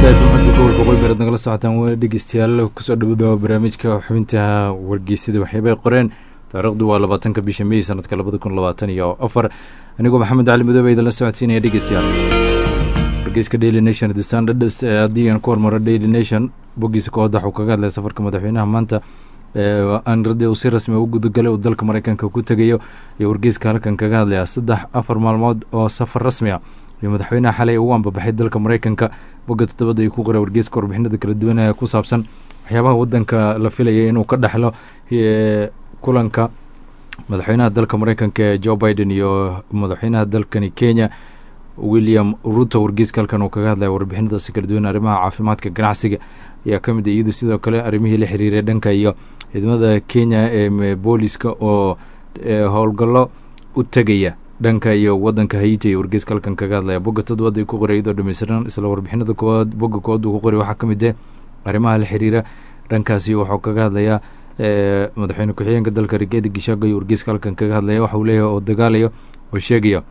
star fm codka gobolka qoybered nagala socotaan w dhegeystayaal kusoo dhawada barnaamijka xubinta wargeysada waxyaabay qoreen taariikhdu waa labaatanka bisha mey sanadka labada kun labaatan iyo afar anigoo maxamed cali madoobe idinla socodsiinaya dhegeystayaal wargeyska daily nation the standards haddii aan ku hormaro daily nation boggiisa koowaad waxuu kaga hadlaya safarka madaxweynaha maanta anrade uu si rasmi u gudagalay uu dalka mareykanka ku tegayo iyo wargeyska halkan kaga hadlaya saddex afar maalmood oo safar rasmi a iyo madaxweynaha xalay ugu ambabaxay dalka mareykanka bogga toddobada ay ku qoray wargeyska warbixinada kala duwan ee ku saabsan waxyaabaha wadanka la filaya inuu ka dhexlo kulanka madaxweynaha dalka mareykanka ee joe biden iyo madaxweynaha dalkani kenya william ruto wargeyska halkan uu kaga hadlaya warbixinadaasi kala duwan arrimaha caafimaadka ganacsiga ayaa ka mid iyadu sidoo kale arrimihii la xiriiray dhanka iyo ciidamada kenya ee booliska oo howlgallo u tegaya dhanka iyo wadanka haiti ee wargeyska halkan kaga hadlaya bogga toddobaad ay ku qoray iyadoo dhameystiran isla warbixinada koowaad bogga koowaad uu ku qoray waxaa ka mid eh arrimaha la xiriira dhankaasi waxuu kaga hadlayaa madaxweyne ku-xigeenka dalka rigeeda gishaago iyo wargeyska halkan kaga hadlaya waxa uu leeyahay oo dagaalayo oo sheegaya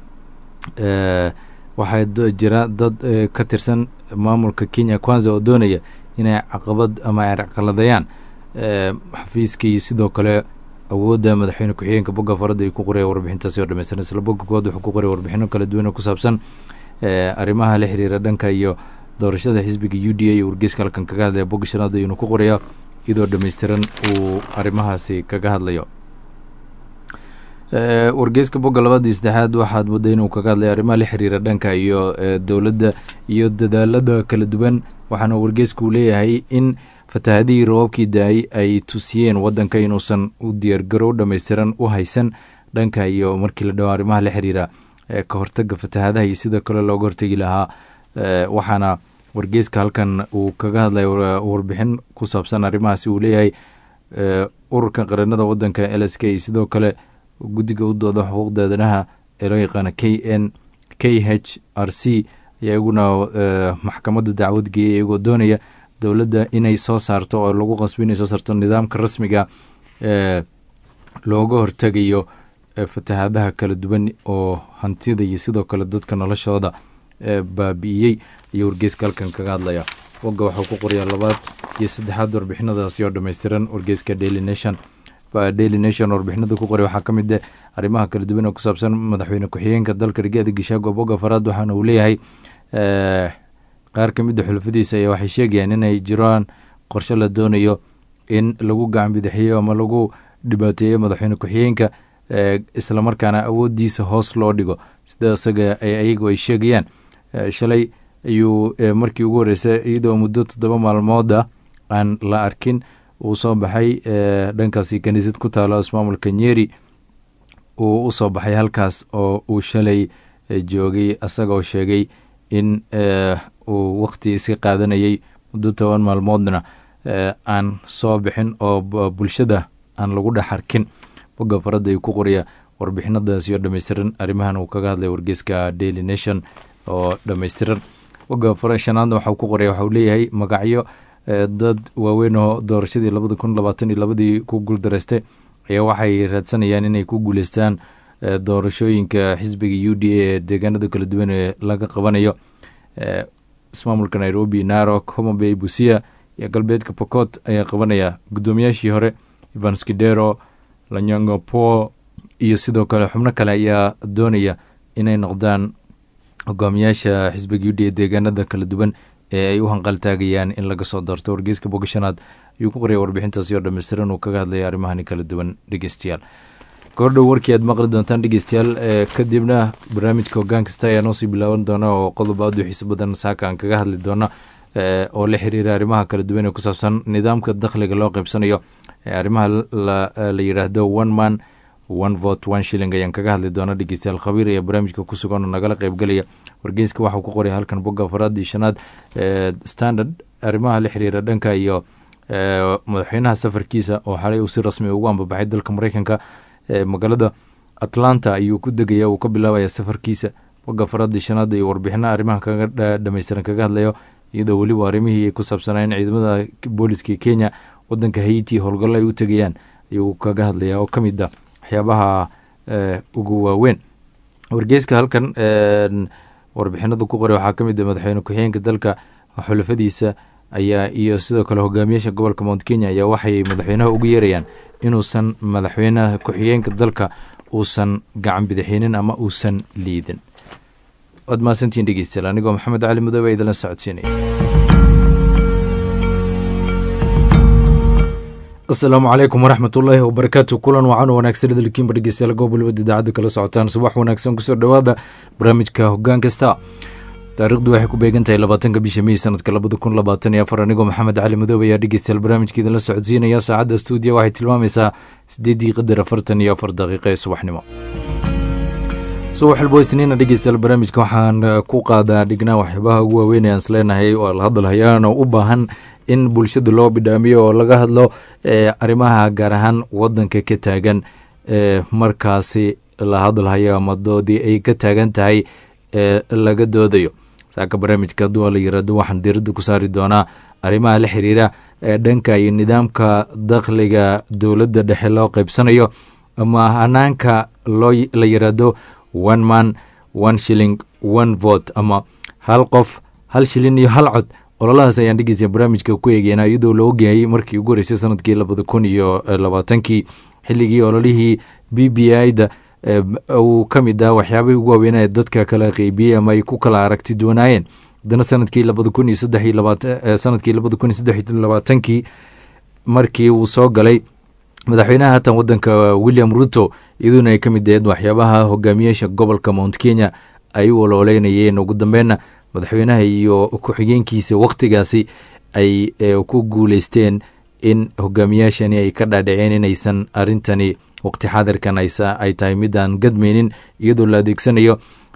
waxaa jira dad ka tirsan maamulka kenya kwanza oo doonaya inay caqabad ama ay caqaladayaan xafiiskii sidoo kale awoodda madaxweyne ku-xigeenka bogga farada ay ku qoraya warbixintaasi oo dhameystiran isla bogga kowaad wuxuu ku qoray warbixino kala duwan oo ku saabsan arrimaha la xiriira dhanka iyo doorashada xisbiga u d a iyo wargeyska halkan kaga hadlaya bogga shanaad ayuuna ku qoraya iyadoo dhameystiran uu arrimahaasi kaga hadlayo wargeyska bogga labadii saddexaad waxaad mooday inuu kaga hadlaya arrimaha la xiriira dhanka iyo dowladda iyo dadaalada kala duwan waxaana wargeysku uu leeyahay in fatahadihii roobabkii da-ay ay tusiyeen wadanka inuusan u diyaargarow dhameystiran u haysan dhanka iyo markii la dhawo arrimaha la xiriira ka hortaga fatahadaha iyo sidoo kale looga hortegi lahaa waxaana wargeyska halkan uu kaga hadlaya warbixin ku saabsan arrimahaasi uu leeyahay ururka qaranada wadanka l s k sidoo kale guddiga u dooda xuquuqda aadanaha ee loo yaqaana k n k h r c ayaa iguna maxkamadda dacwad geeyay iyagoo doonaya dowladda inay soo saarto oo lagu qasbo inay soo saarto nidaamka rasmiga ee looga hortegayo fatahadaha kala duwan oo hantida iyo sidoo kale dadka noloshooda baabi'iyey iyo wargeyska halkan kaga hadlaya wogga waxuu ku qorayaa labaad iyo saddexaad warbixinadaasi oo dhameystiran wargeyska daily nation daily nation warbixinada ku qoray waxaa ka mid eh arrimaha kala duwan oo ku saabsan madaxweyne ku-xigeenka dalka rigeeda gishaago bogga faraad waxaana uu leeyahay qaar ka mid a xulafadiisa ayaa waxay sheegayaan inay jiraan qorshe la doonayo in lagu gacan bidaxiyo ama lagu dhibaateeyo madaxweyne ku-xigeenka islamarkaana awoodiisa hoos loo dhigo sida isaga ayagu ay sheegayaan shalay ayuu markii ugu horreysay iyadoo muddo toddoba maalmooda aan la arkin uu soo baxay dhankaasi kaniisad ku taalo ismaamulka nyeri uu usoo baxay halkaas oo uu shalay joogay isagaoo sheegay in uu wakti iska qaadanayay muddo toban maalmoodna aan soo bixin oo bulshada aan lagu dhex arkin bogga faradda ay ku qoraya warbixinadaasi oo dhameystiran arrimahan uu kaga hadlay wargeyska daily nation oo dhameystiran bogga fara shanaadna waxau ku qoraya waxauu leeyahay magacyo dad waaweyn oo doorashadii labada kun labaatan iyo labadii ku guuldareystay ayaa waxay raadsanayaan inay ku guuleystaan doorashooyinka xisbiga u d a ee deegaanada kala duwan ee laga qabanayo ismaamulka nairobi narok homabay busia iyo galbeedka pocot ayaa qabanaya guddoomiyaashii hore evans kidero lanyangopo iyo sidoo kale xubno kale ayaa doonaya inay noqdaan hogaamiyaasha xisbiga u d a deegaanada kala duwan ee ay u hanqaltaagayaan in laga soo doorto wargeyska bogashanaad ayuu ku qoraya warbixintaasi oo dhameystiran uu kaga hadlaya arrimahani kala duwan dhegeystayaal goordhow warkii aad maqli doontaan dhegeystayaal kadibna barnaamijka hogaan kasta ayaa noosii bilaaban doona oo qodob aad u xiiso badan saaka aan kaga hadli doona oo la xiriira arrimaha kala duwan ee ku saabsan nidaamka dakhliga loo qeybsanayo arrimaha la yidhaahdo one man one vote one shilling ayaan kaga hadli doona dhegeystayaal khabiir ayaa barnaamijka ku sugan oo nagala qeybgelaya wargeyska waxau ku qoraya halkan bogga afaraad iyo shanaad standard arrimaha la xiriira dhanka iyo madaxweynaha safarkiisa oo xalay uu si rasmi ugu ambabaxay dalka mareykanka magaalada atlanta ayuu ku degaya uu ka bilaabaya safarkiisa bogga afaraad iyo shanaad iyo warbixino arrimaha kaga dhameystiran kaga hadlayo iyadoo weliba arrimihii ay ku saabsanayeen ciidamada booliska kenya wadanka haiti howlgallo ay u tegayaan ayuu kaga hadlaya oo ka mid a waxyaabaha ugu waaweyn wargeyska halkan warbixinada ku qoray waxaa ka mid a madaxweyne ku-xigeenka dalka xulafadiisa ayaa iyo sidoo kale hogaamiyaasha gobolka mount kenya ayaa waxay madaxweynaha ugu yeerayaan inuusan madaxweynaha ku-xigeenka dalka uusan gacan bidixinin ama uusan liidin waad mahadsantiin dhegeystayaal anigoo maxamed cali mudoobe idinla socodsiinaya asalaamu calaykum waraxmat ullaahi wabarakaatu kulan wacan wanaagsan idilkiinba dhegeystayaal goob waliba idaacadda kala socotaan subax wanaagsan kusoo dhowaada barnaamijka hoggaan kasta taarikhdu waxay ku beegan tahay labaatanka bisha mey sanadka labada kun labaatan iyo afar anigoo maxamed cali madoobe ayaa dhegeystayaal barnaamijka idinla socodsiinaya saacadda stuudiya waxay tilmaamaysaa sideeddii qadar afartan iyo afar daqiiqa ee subaxnimo subax walbo isniina dhegeystayaal barnaamijka waxaan ku qaadaa dhignaa waxyaabaha ugu waaweyn aan isleenahay oo la hadalhayaan oo u baahan in bulshada loo bidhaamiyo oo laga hadlo arrimaha gaar ahaan wadanka ka taagan markaasi la hadalhayo ama doodii ay ka taagan tahay laga doodayo saaka barnaamijka hadduu la yiraahdo waxaan diiradda ku saari doonaa arrimaha la xiriira dhanka iyo nidaamka dakhliga dowladda dhexe loo qaybsanayo ama hanaanka loo la yiraahdo one man one shilling one vote ama hal qof hal shilin iyo hal cod ololahaas ayaan dhegeysa barnaamijka ku eegeynaa iyadoo la ogyahay markii ugu horeysay sanadkii labada kun iyo labaatankii xilligii ololihii b b i da uu ka mid ah waxyaabahii ugu waaweynaa dadka kala qeybiyey ama ay ku kala aragti doonaayeen haddana sanadkii labada kun iyo saddex iyo labaatan sanadkii labada kun iyo saddex iyo labaatankii markii uu soo galay madaxweynaha haatan wadanka william ruto iyadoona ay ka mid aheed waxyaabaha hogaamiyaasha gobolka mount kenya ay u ololeynayeen ugu dambeynna madaxweynaha iyo ku-xigeenkiisa wakhtigaasi ay ku guuleysteen in hogaamiyaashani ay ka dhaadhaceen inaysan arrintani waqti xaadirkan ay tahay midaan gadmaynin iyadoo la adeegsanayo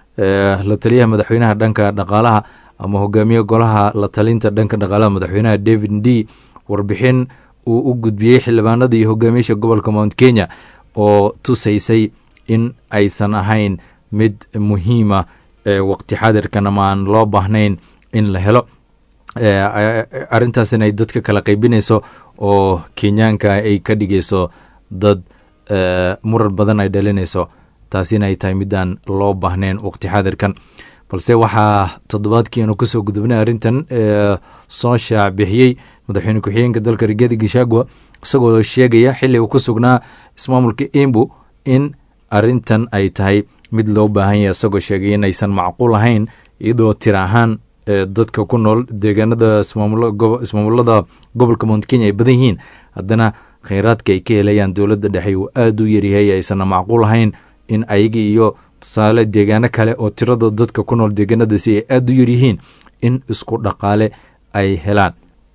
la taliyaha madaxweynaha dhanka dhaqaalaha ama hogaamiye golaha la talinta dhanka dhaqaalaha madaxweynaha david d warbixin uu u gudbiyey xildhibaanada iyo hogaamiyaasha gobolka mount kenya oo tusaysay in aysan ahayn mid muhiima waqti xaadirkan ama aan loo baahnayn in la helo arrintaasina ay dadka kala qaybinayso oo kenyaanka ay ka dhigayso dad murar badan ay dhalinayso taasina ay tahay midaan loo baahnayn waqti xaadirkan balse waxaa toddobaadkiinu kasoo gudubnay arrintan soo shaac bixiyey madaxweyne ku-xigeenka dalka rigadi gashagua isagoo sheegaya xili uu ku sugnaa ismaamulka embu in arrintan ay tahay mid loo baahan yahay isagoo sheegay in aysan macquul ahayn iyadoo tira ahaan dadka ku nool deegaanada ismaamulada gobolka mount kenya ay badan yihiin haddana kheyraadka ay ka helayaan dowladda dhexe uu aada u yaryahay aysanna macquul ahayn in ayaga iyo tusaale deegaano kale oo tirada dadka ku nool deegaanadaasi ay aada u yaryihiin in isku dhaqaale ay helaan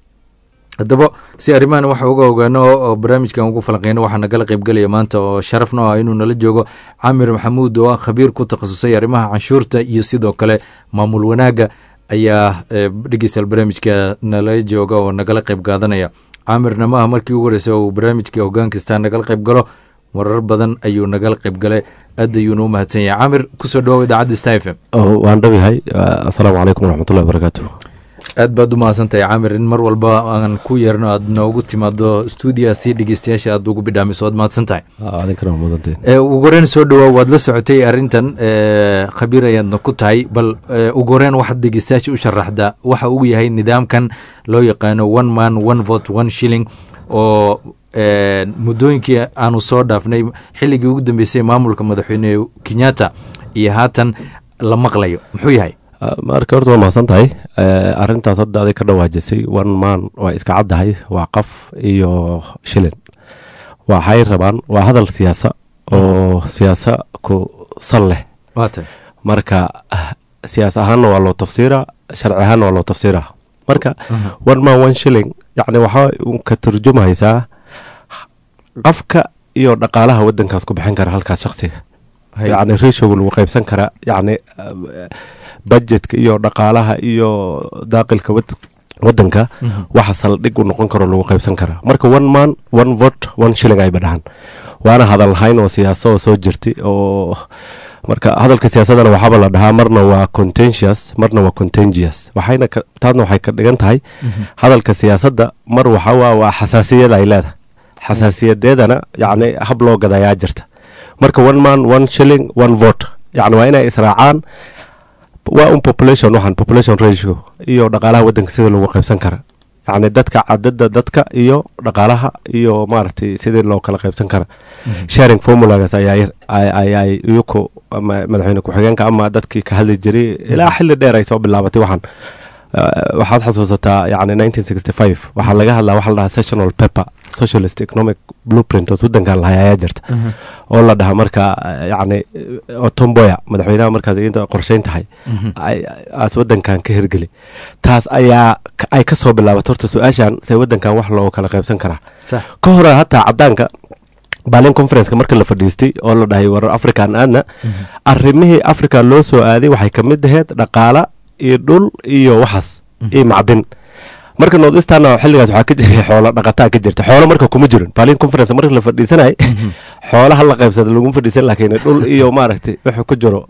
haddaba si arrimahan waxa uga ogaano oo barnaamijkan ugu falanqeyno waxaa nagala qaybgalaya maanta oo sharafno ah inuu nala joogo camir maxamuud oo ah khabiir ku takhasusay arrimaha canshuurta iyo sidoo kale maamul wanaagga ayaa dhegeystayaal barnaamijka nala jooga oo nagala qayb qaadanaya caamirna ma ah markii ugu horeysa uu barnaamijka hoggaan kastaa nagala qayb galo marar badan ayuu nagala qayb galay aad ayuuna u mahadsan yahay camir kusoo dhawow idaacadda sta f m waan dhawahay assalaamu calaykum waraxmatullahi wabarakaatu aad baad u mahadsantahay camir in mar walba aan ku yeerno aad noogu timaado stuudiya si dhegeystayaasha aad ugu bidhaamiso waad mahadsan tahay adinkana mudanteen ugu horeyn soo dhawaa waad la socotay arrintan khabiir ayaadna ku tahay bal ugu horeyn waxaad dhegeystayaasha u sharaxdaa waxa uu yahay nidaamkan loo yaqaano one man one vote one shilling oo muddooyinkii aanu soo dhaafnay xilligii ugu dambeysay maamulka madaxweyne kenyatta iyo haatan la maqlayo muxuu yahay marka horta waa mahadsan tahay arintaas hadda aday ka dhawaajisay one man waa iska caddahay waa qaf iyo shilin waxay rabaan waa hadal siyaasa oo siyaasa ku sal leh waatay marka siyaas ahaanna waa loo tafsiira sharci ahaanna waa loo tafsiira marka one man one shilling yacni waxaa ka turjumahaysaa qafka iyo dhaqaalaha wadankaas ku bixin kara halkaas shaksiga yacni ratioga lagu qaybsan karaa yacni budgetka iyo dhaqaalaha iyo daaqilka wadanka waxa saldhig u noqon karo lagu qaybsan karaa marka one man one vote one shilling ayba dhahan waana hadal lahayn oo siyaasa oo soo jirtay oo marka hadalka siyaasadana waxaaba la dhahaa marna waa contentious marna waa contagious waxayna taasna waxay ka dhigan tahay hadalka siyaasadda mar waxa waa waa xasaasiyad ay leedahay xasaasiyadeedana yacni hab loo gadayaa jirta marka one man one shilling one vote yacni waa inay israacaan waa un population waxaan population ratio iyo dhaqaalaha waddanka sida lagu qaybsan kara yacni dadka cadada dadka iyo dhaqaalaha iyo maaragtay sidii loo kala qaybsan kara sharing formulagaas ayaa ayaa iyuku madaxweyne ku-xigeenka ama dadkii ka hadli jiray ilaa xilli dheer ay soo bilaabatay waxaan waxaad xasuusataa yani nineteen sixty five waxaa laga hadlaa waxa la dhahaa sessional paper socialist economic blueprint oo waddankan lahay ayaa jirta oo la dhaha marka yani otomboya madaxweynaha markaas inta qorsheyn tahay aas waddankan ka hirgeli taas ayaa ay ka soo bilaabatay horta su-aashan say waddankan wax loo kala qaybsan karaa ka hore hataa caddaanka balin conferenceka marka la fadhiistay oo la dhahay war african aadna arrimihii africa loo soo aaday waxay ka mid aheyd dhaqaala iyo dhul iyo waxaas iyo macdin marka northeastana xilligaas waxaa ka jiray xoolo dhaqataa ka jirta xoolo marka kuma jirin balin conference marka la fadhiisanay xoolaha la qaybsada laguma fadhiisan laakiin dhul iyo maaragtay wuxuu ku jiro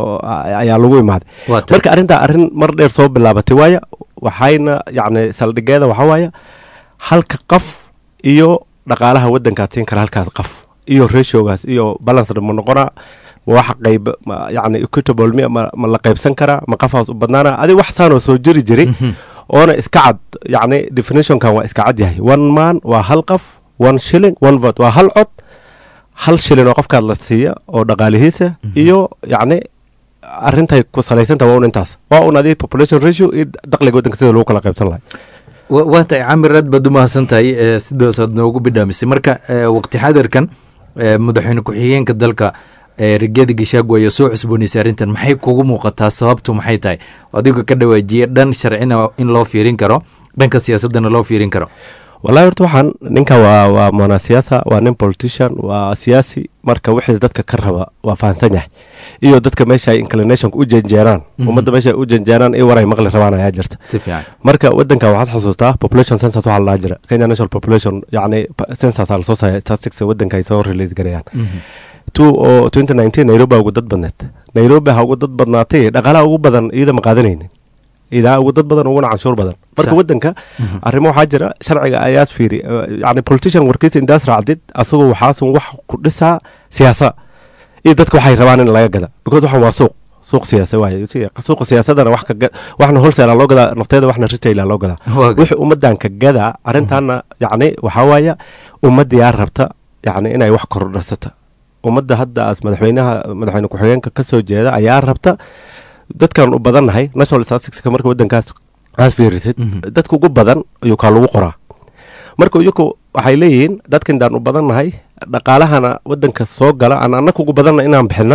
ayaa lagu imaaday marka arrintaa arrin mar dheer soo bilaabatay waaya waxayna yacni saldhigeeda waxaa waaya halka qaf iyo dhaqaalaha waddankaad siin kara halkaas qaf iyo ratiogaas iyo balanced ma noqonaa wax qayb yani equitable mi ma la qaybsan karaa ma qafaas u badnaana adi wax saanoo soo jiri jiray oona iska cad yacni definitionkan waa iska cad yahay one man waa hal qaf one shilling one vote waa hal cod hal shilling oo qofkaad la siiya oo dhaqaalihiisa iyo yacni arintay ku salaysanta waa un intaas waa un adi population ratio iyo dakhliga waddanka sida lagu kala qaybsan lahay waa tahay camir aad baad u mahadsan tahay sidaasaad noogu bidhaamisay marka waqti xadirkan madaxweyne ku-xigeenka dalka rigyada gishaagu ayaa soo cusboonaysay arrintan maxay kugu muuqataa sababtu maxay tahay adiga ka dhawaajiye dhan sharcina in loo fiirin karo dhanka siyaasadana loo fiirin karo wallahi horta waxaan ninka waa waa mona siyaasa waa nin politician waa siyaasi marka wixiis dadka ka raba waa fahansan yahay iyo dadka meesha ay inclinationka u janjeeraan ummadda meesha u janjeeraan iyo waray maqli rabaan ayaa jirta si fiican marka waddanka waxaad xusuustaa population census waxaa la jira kenya national population yacni census aa lasoo saaya statistics waddanka ay soo release gareeyaan two oo twenty nineteen nairobi ugu dad badneed nairobi ha ugu dad badnaatay dhaqaalaha ugu badan iyada ma qaadanaynin idaa ugu dad badan uguna canshuur badan marka waddanka arrimo waxaa jira sharciga ayaad fiiri yani politician warkiisa intaas raacdid asagoo waxaasun wax ku dhisaa siyaasa iyo dadka waxay rabaan in laga gada because waxan waa suuq suuq siyaasa waaye suuqa siyaasadana wax ka waxna wholesale loo gadaa nafteeda waxna retail loo gadaa wixii ummadan ka gadaa arrintaana yacni waxaa waaya ummaddiyaa rabta yacni inay wax kordhasata ummadda hadda as madaxweynaha madaxweyne ku-xigeenka ka soo jeeda ayaa rabta dadkan u badannahay national statisticska marka waddankaas aad fiirisid dadka ugu badan ayuu kaa lagu qoraa marka iyaku waxay leeyihiin dadka intaan u badannahay dhaqaalahana waddanka soo gala aan annaka ugu badanna inaan bixina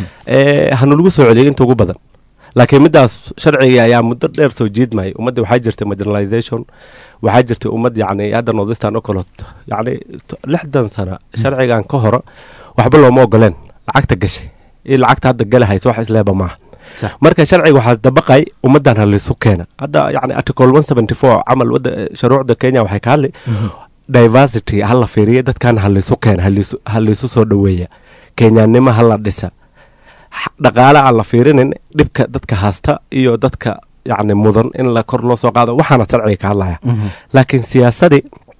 hanulagu soo celiyay inta ugu badan laakiin middaas sharciga ayaa muddo dheer soo jiidmayay ummadda waxaa jirtay marginalization waxaa jirtay ummad yacni hadda northeastern ocolot yacni lixdan sana sharcigan ka hore waxba looma ogoleen lacagta gashay iyo lacagta hadda galahaysa wax isleeba maaha marka sharciga waxaa dabaqay ummadan halisu keena hadda yani article one seventy four camal wada shuruucda kenya waxay ka hadli diversity hala fiiriya dadkan halisu keena halisu soo dhoweeya kenyanimo hala dhisa dhaqaale aan la fiirinin dhibka dadka haasta iyo dadka yani mudan in la kor loo soo qaado waxaana sharciga ka hadlaya laakiin siyaasadii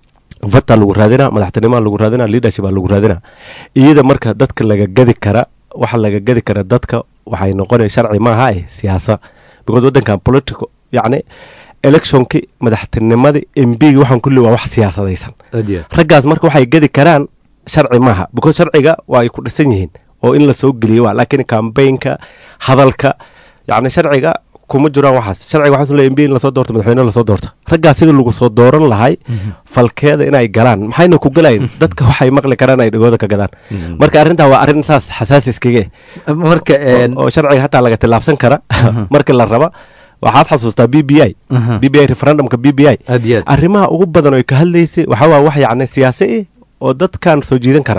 vota lagu raadina madaxtinimoa lagu raadina leadership a lagu raadina iyada marka dadka laga gadi kara waxa laga gadi kara dadka waxay noqonaya sharci maaha eh siyaasa because waddankan political yacni electionki madaxtinimadii mbigi waxaan kulli waa wax siyaasadaysan raggaas marka waxay gadi karaan sharci maaha because sharciga waa ay ku dhisan yihiin oo in la soo geliyo waa laakiin kambaynka hadalka yacni sharciga kuma jiraan waxaas sharciga waxaa leeyahay mbi in lasoo doorto madaxweyne lasoo doorto raggaas sida lagu soo dooran lahay falkeeda inay galaan maxayna ku galayn dadka waxay maqli karaan ay dhagooda ka gadaan marka arrintaa waa arrin saas xasaasi iskaga marka oo sharciga hataa laga tillaabsan kara markii la raba waxaad xasuustaa b b i b b i referendumka b b i arrimaha ugu badan oo ka hadlaysay waxaa waa wax yacni siyaasi eh oo dadkan soo jiidan kara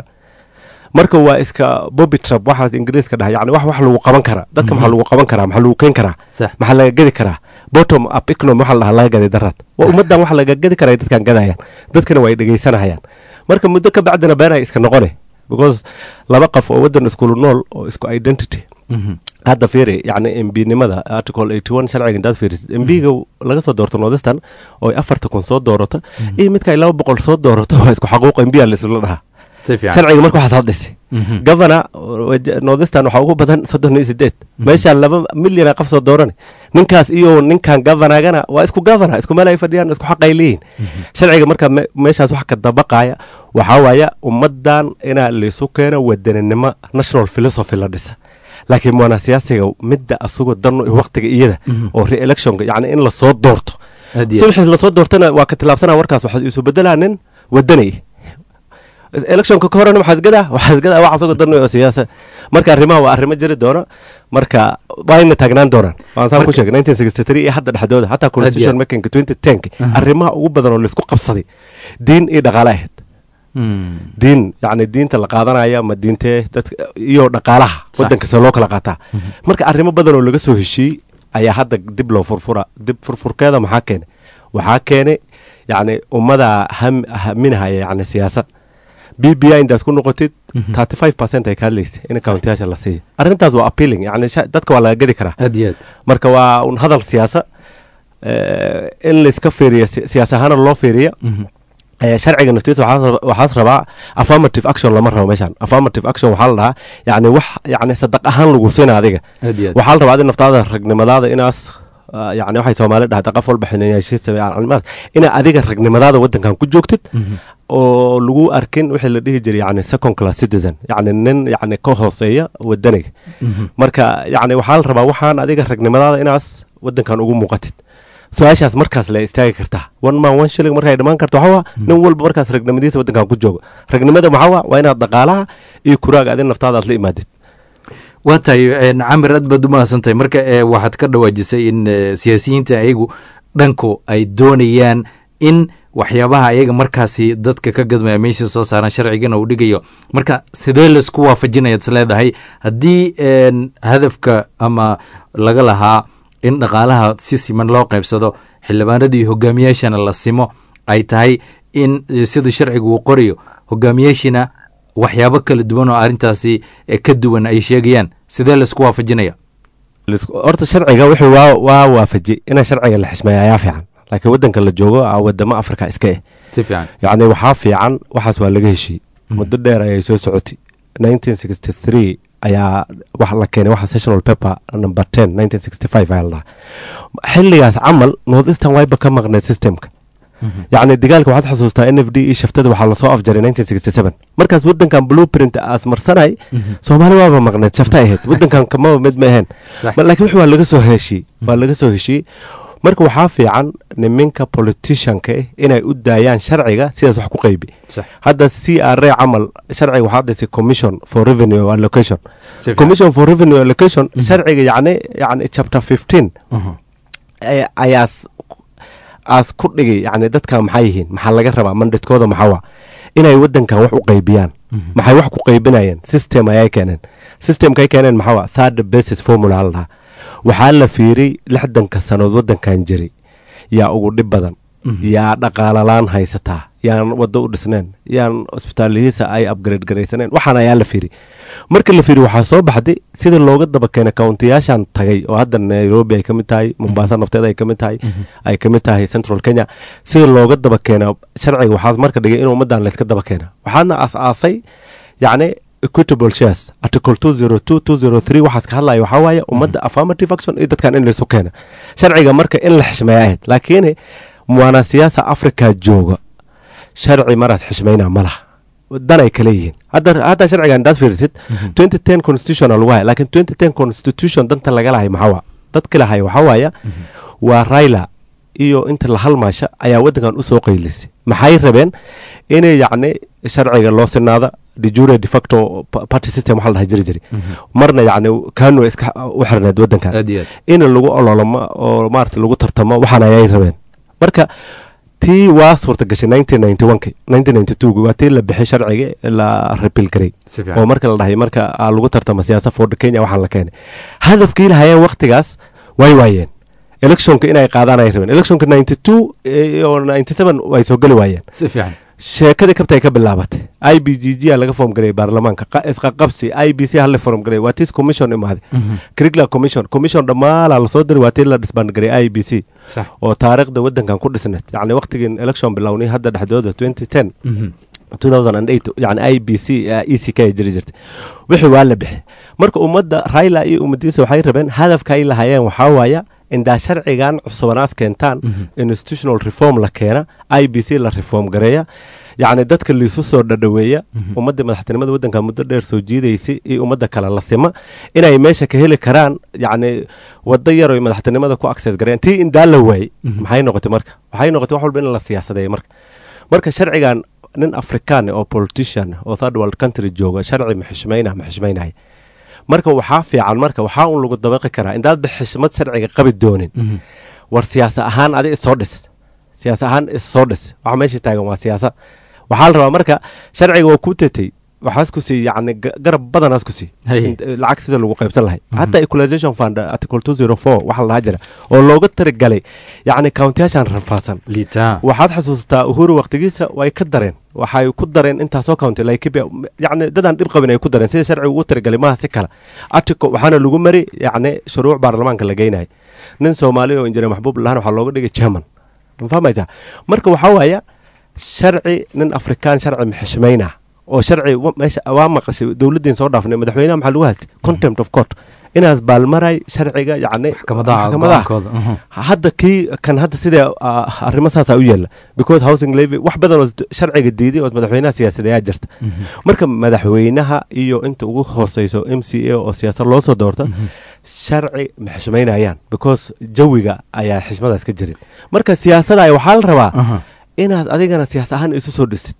marka waa iska bobby trap waxaas ingiriiska dhahay yani wax wax lagu qaban karaa dadka maxaa lagu qaban karaa maxaa lagu keen karaa maxaa laga gedi karaa bottom up economy waxaa la dhahaa laga gaday daraad waa ummaddan wax laga gedi karaa dadkan gadayaan dadkana waa ay dhegaysanayaan marka muddo ka bacdina been ay iska noqone because laba qof oo waddan iskulu nool oo isku identity hadda fiiri yani mbinimada article eighty one sharciga intaad fiirisid mbiga laga soo doorto northeastern oo ay afarta kun soo doorato iyo midka ay laba boqol soo doorato waa isku xaquuq mbiya laisula dhahaa si fiican sharciga marka waxaas hadhisay Mhm. governor northistan waxaa ugu badan soddon iyo sideed meeshaa laba milyan qof soo dooran ninkaas iyo ninkan governorgana waa isku governor isku meel ay fadhiyaan isku xaq ay leeyihin sharciga marka me- meeshaas wax ka dabaqaya waxaa waaya ummadan inaa laysu keeno wadaninimo national philosophy la dhisa laakiin mwana siyaasiga midda asagoo dan waqtiga iyada oo re-electionka yacni in lasoo doorto aad iyo subaxii lasoo doortana waa ka tilaabsanaa warkaas waxaa isu bedelaa nin wadanay electionka ka horena waxaa isgadaa waxaa isgadaa wax asagoo dan oo siyaasa marka arrimaha waa arrimo jiri doona marka waayna taagnaan doonaan waan saan ku Marka- sheegay 1963 iyo hadda dhexdooda hataa constitution makingka 2010 Aha. arrimaha ugu badan oo laisku qabsaday diin iyo dhaqaale ahayd Mm. diin yacni diinta la qaadanaya ma diintee dadka iyo dhaqaalaha Sax. wadanka see loo kala qaataa marka arrimo badan oo laga soo heshiiyey ayaa hadda dib loo furfura dib furfurkeeda maxaa keenay waxaa keenay yacni ummada ham haminahaya yacni siyaasad b b i intaad ku noqotid thirty five percent ay ka hadlaysa in countiyaasha la siiya arrintaas waa appealing yacni sha- dadka waa laga gedi karaa aad iyo aad marka waa un hadal siyaasa eh, in layska fiiriyo si- siyaas ahaana loo fiiriya Mhm. Eh, sharciga naftiisa waxaas waxaas rabaa affirmative action lama rabo meeshan affirmative action waxaa la dhahaa yacni wax yacni sadaq ahaan lagu siina adiga aad iyo aad waxaa la rabaa adi naftaada ragnimadaada inaas ah, yacni waxay soomaali dhahda qof walba xinayaashiisa yacni inaa adiga ragnimadaada wadankan ku joogtid Mhm. oo lagu arkin wixii la dhihi jiray yacni second class citizen yacni nin yacni ka hooseeya wadaniga Mhm. marka yacni waxaa la rabaa waxaan adiga ragnimadaada inaas wadankan ugu muuqatid su-aashaas markaas la istaagi kartaa one man one shilling markay dhammaan karto waxaa waa nin walba markaas ragnimadiisa wadankan ku joogo ragnimada maxaa waa waa inaad dhaqaalaha iyo kuraaga adin naftaada aad la imaadid waa tahay een, camir aad baad u mahadsantahay marka ee, waxaad ka dhawaajisay in ee, siyaasiyiinta ayagu dhanku ay doonayaan in waxyaabaha ayaga markaasi dadka ka gadmaya meesha soo saaran sharcigana uu dhigayo marka sidee laisku waafajinayaad is leedahay haddii een, hadafka ama laga lahaa in dhaqaalaha si siman loo qaybsado xildhibaanadii hogaamiyaashana la simo ay tahay in eh, sida sharcigu uu qorayo hogaamiyaashina waxyaabo kala duwan oo arrintaasi eh, ka duwan ay sheegayaan sidee laisku waafajinaya Lisku- horta sharciga wuxuu waa waa waafajiyey ina sharciga la xismeeya ayaa fiican laakiin wadanka la joogo ah, wadamo afrika iska eh si fiican yacni waxaa fiican waxaas waa laga heshiiyey muddo dheer ayay soo socotay 1963 ayaa wax la keenay waxa sessional paper number 10 1965 ayaa la dhahaa xilligaas camal north eastern wayba ka maqneed systemka yacni dagaalka waxaad xasuustaa n f d iyo shaftada waxaa lasoo afjaray 1967 markaas wadankan blueprint aas marsanay soomaali waaba maqneed shafta ahayd wadankan kamaba mid ma ahayn sax Ma- laakiin wix waa laga soo heshiyey waa laga soo heshiyey marka waxaa fiican niminka politicianka eh inay u daayaan sharciga sidaas wax ku qaybi sax hadda c r a camal sharciga waxaa dhisay commission for revenue allocation si fiican commission for revenue allocation sharciga yacni yacni chapter 15 Mhm. ay- ayaas aas ku dhigay yacni dadka maxay yihiin maxaa laga rabaa mandatkooda maxaa waa inay wadankan wax u qaybiyaan maxay wax ku qaybinayeen system ayay keeneen systemka ay keeneen maxaa waa third basis formula la dhahaa waxaa la fiiriyey lixdanka sanood wadankan jiray yaa ugu dhib badan yaa dhaqaalalaan haysataa yaan wado u dhisneen yaan cusbitaalihiisa ay upgrade garaysaneen waxaan ayaa la fiiri marka la fiiri waxaa soo baxday sida looga daba keenay kauntiyaashan tagay oo hadda nairobi ay ka mid tahay mombasa nafteeda ay ka mid tahay ay ka mid tahay central kenya sida looga daba keena sharciga waxaa marka dhigay in ummadan layska daba keena waxaadna aas-aasay yacni equitable shares article 202 203 waxaas ka hadlaya waxaa waaye ummadda affirmative action iyo dadkan in laysu keena sharciga marka in la xishmeeya ahayd laakiin muwaana siyaasa africa jooga sharci maraad xishmayna ma laha dan ay kale yihiin hadda hadda sharcigan daas fiirisid 2010 constitution aa lagu haya laakiin 2010 constitution danta laga lahay maxaa waa dadka lahay waxaa waaya waa raila iyo inta la halmaasha ayaa wadankan usoo qaylisay maxay rabeen inay yacni sharciga loo sinaada de jure de facto pa- party system waxaa la dhahay jiri jiri marna yacni kanu iska u xirneed wadankan aad iyo aad in lagu ololamo oo maarata lagu tartamo waxaan ayay rabeen marka tii waa suurta gashay 1991 1992 waa tii la bixay sharciga la repeal garay si oo fiican marka la dhahay marka aa lagu tartamo siyaasa ford kenya waxaan la keenay hadafkii lahayeen waktigaas way waayeen electionka inay qaadaan ay rabeen electionka 92 iyo 97 way soo geli waayeen si fiican sheekadii kabta ay ka bilaabatay i b g g a laga form gareeyay baarlamaanka qa- isqaqabsi i b c hala form gareey waa tis commission imaaday curricular commission commission dhammaala lasoo diray waa tii la dhisbaangareey i b c sax oo taariikhda wadankan ku dhisneed yacni waqtigii election bilownay hadda dhexdooda 2010 Mhm. yani i b c e c k jiri jirtay wixii waa la bixi marka ummadda raila iyo ummadiisa waxay rabeen hadafka ay lahayeen waxaa waaya indaa sharcigan cusubanaas keentaan institutional reform la keena i b c la reform gareeya yacni dadka liisu soo dhadhaweeya ummadda madaxtinimada waddanka muddo dheer soo jiidaysay iyo ummadda kale la sima inay meesha ka heli karaan yacni waddo yar oy madaxtinimada ku access gareeyaan tii indaa la waayey maxay noqotay marka waxay noqotay wax walba in la siyaasadeeya marka marka sharcigan nin afrikaan oo politician oo third world country jooga sharci ma xishmayna ma xishmaynaya marka waxaa fiican marka waxaa un lagu dabaqi karaa indaadba xishmad sharciga qabi doonin war siyaasa ahaan adi issoo dhis siyaasa ahaan issoo dhis waxa meesha taagan waa siyaasa waxaa la rabaa marka sharciga waa kuu tetay waxaas ku sii yani garab badanaas ku sii lacag sida lagu qaybsan lahay hataa equalization fund article two zero four waxa la dhaha jira oo looga tirigalay yacni countiyaashan rafaadsan waxaad xasuustaa uhuru waqtigiisa way ka dareen waxay ku dareen intaasoo county laikibia yacni dadaan dhib qabin ay ku dareen sida sharciga ugu tirigalay maaha si kale article waxaana lagu mari yacni shuruuc baarlamaanka la geynaya nin soomaali oo injineer maxbuub lahaan waxaa looga dhigay german ma fahmaysaa marka waxaa waaya sharci nin afrikaan sharci maxishmayna oo sharci meesha waa maqashay dowladdiin soo dhaafnay madaxweynaha maxaa lagu haystay contempt of court inaas baalmaray sharciga yacni maxkamadaha hadda kii kan hadda sidee arrimo saasaa u yeela because housing levy wax badan oo sharciga diiday oo madaxweynaha siyaasadeeyaa jirta marka madaxweynaha iyo inta ugu hooseyso m c a oo siyaasad loo soo doorta sharci ma xishmaynayaan because jawiga ayaa xishmadaas ka jirin marka siyaasada waxaa la rabaa inaad adigana siyaas ahaan isu soo dhistid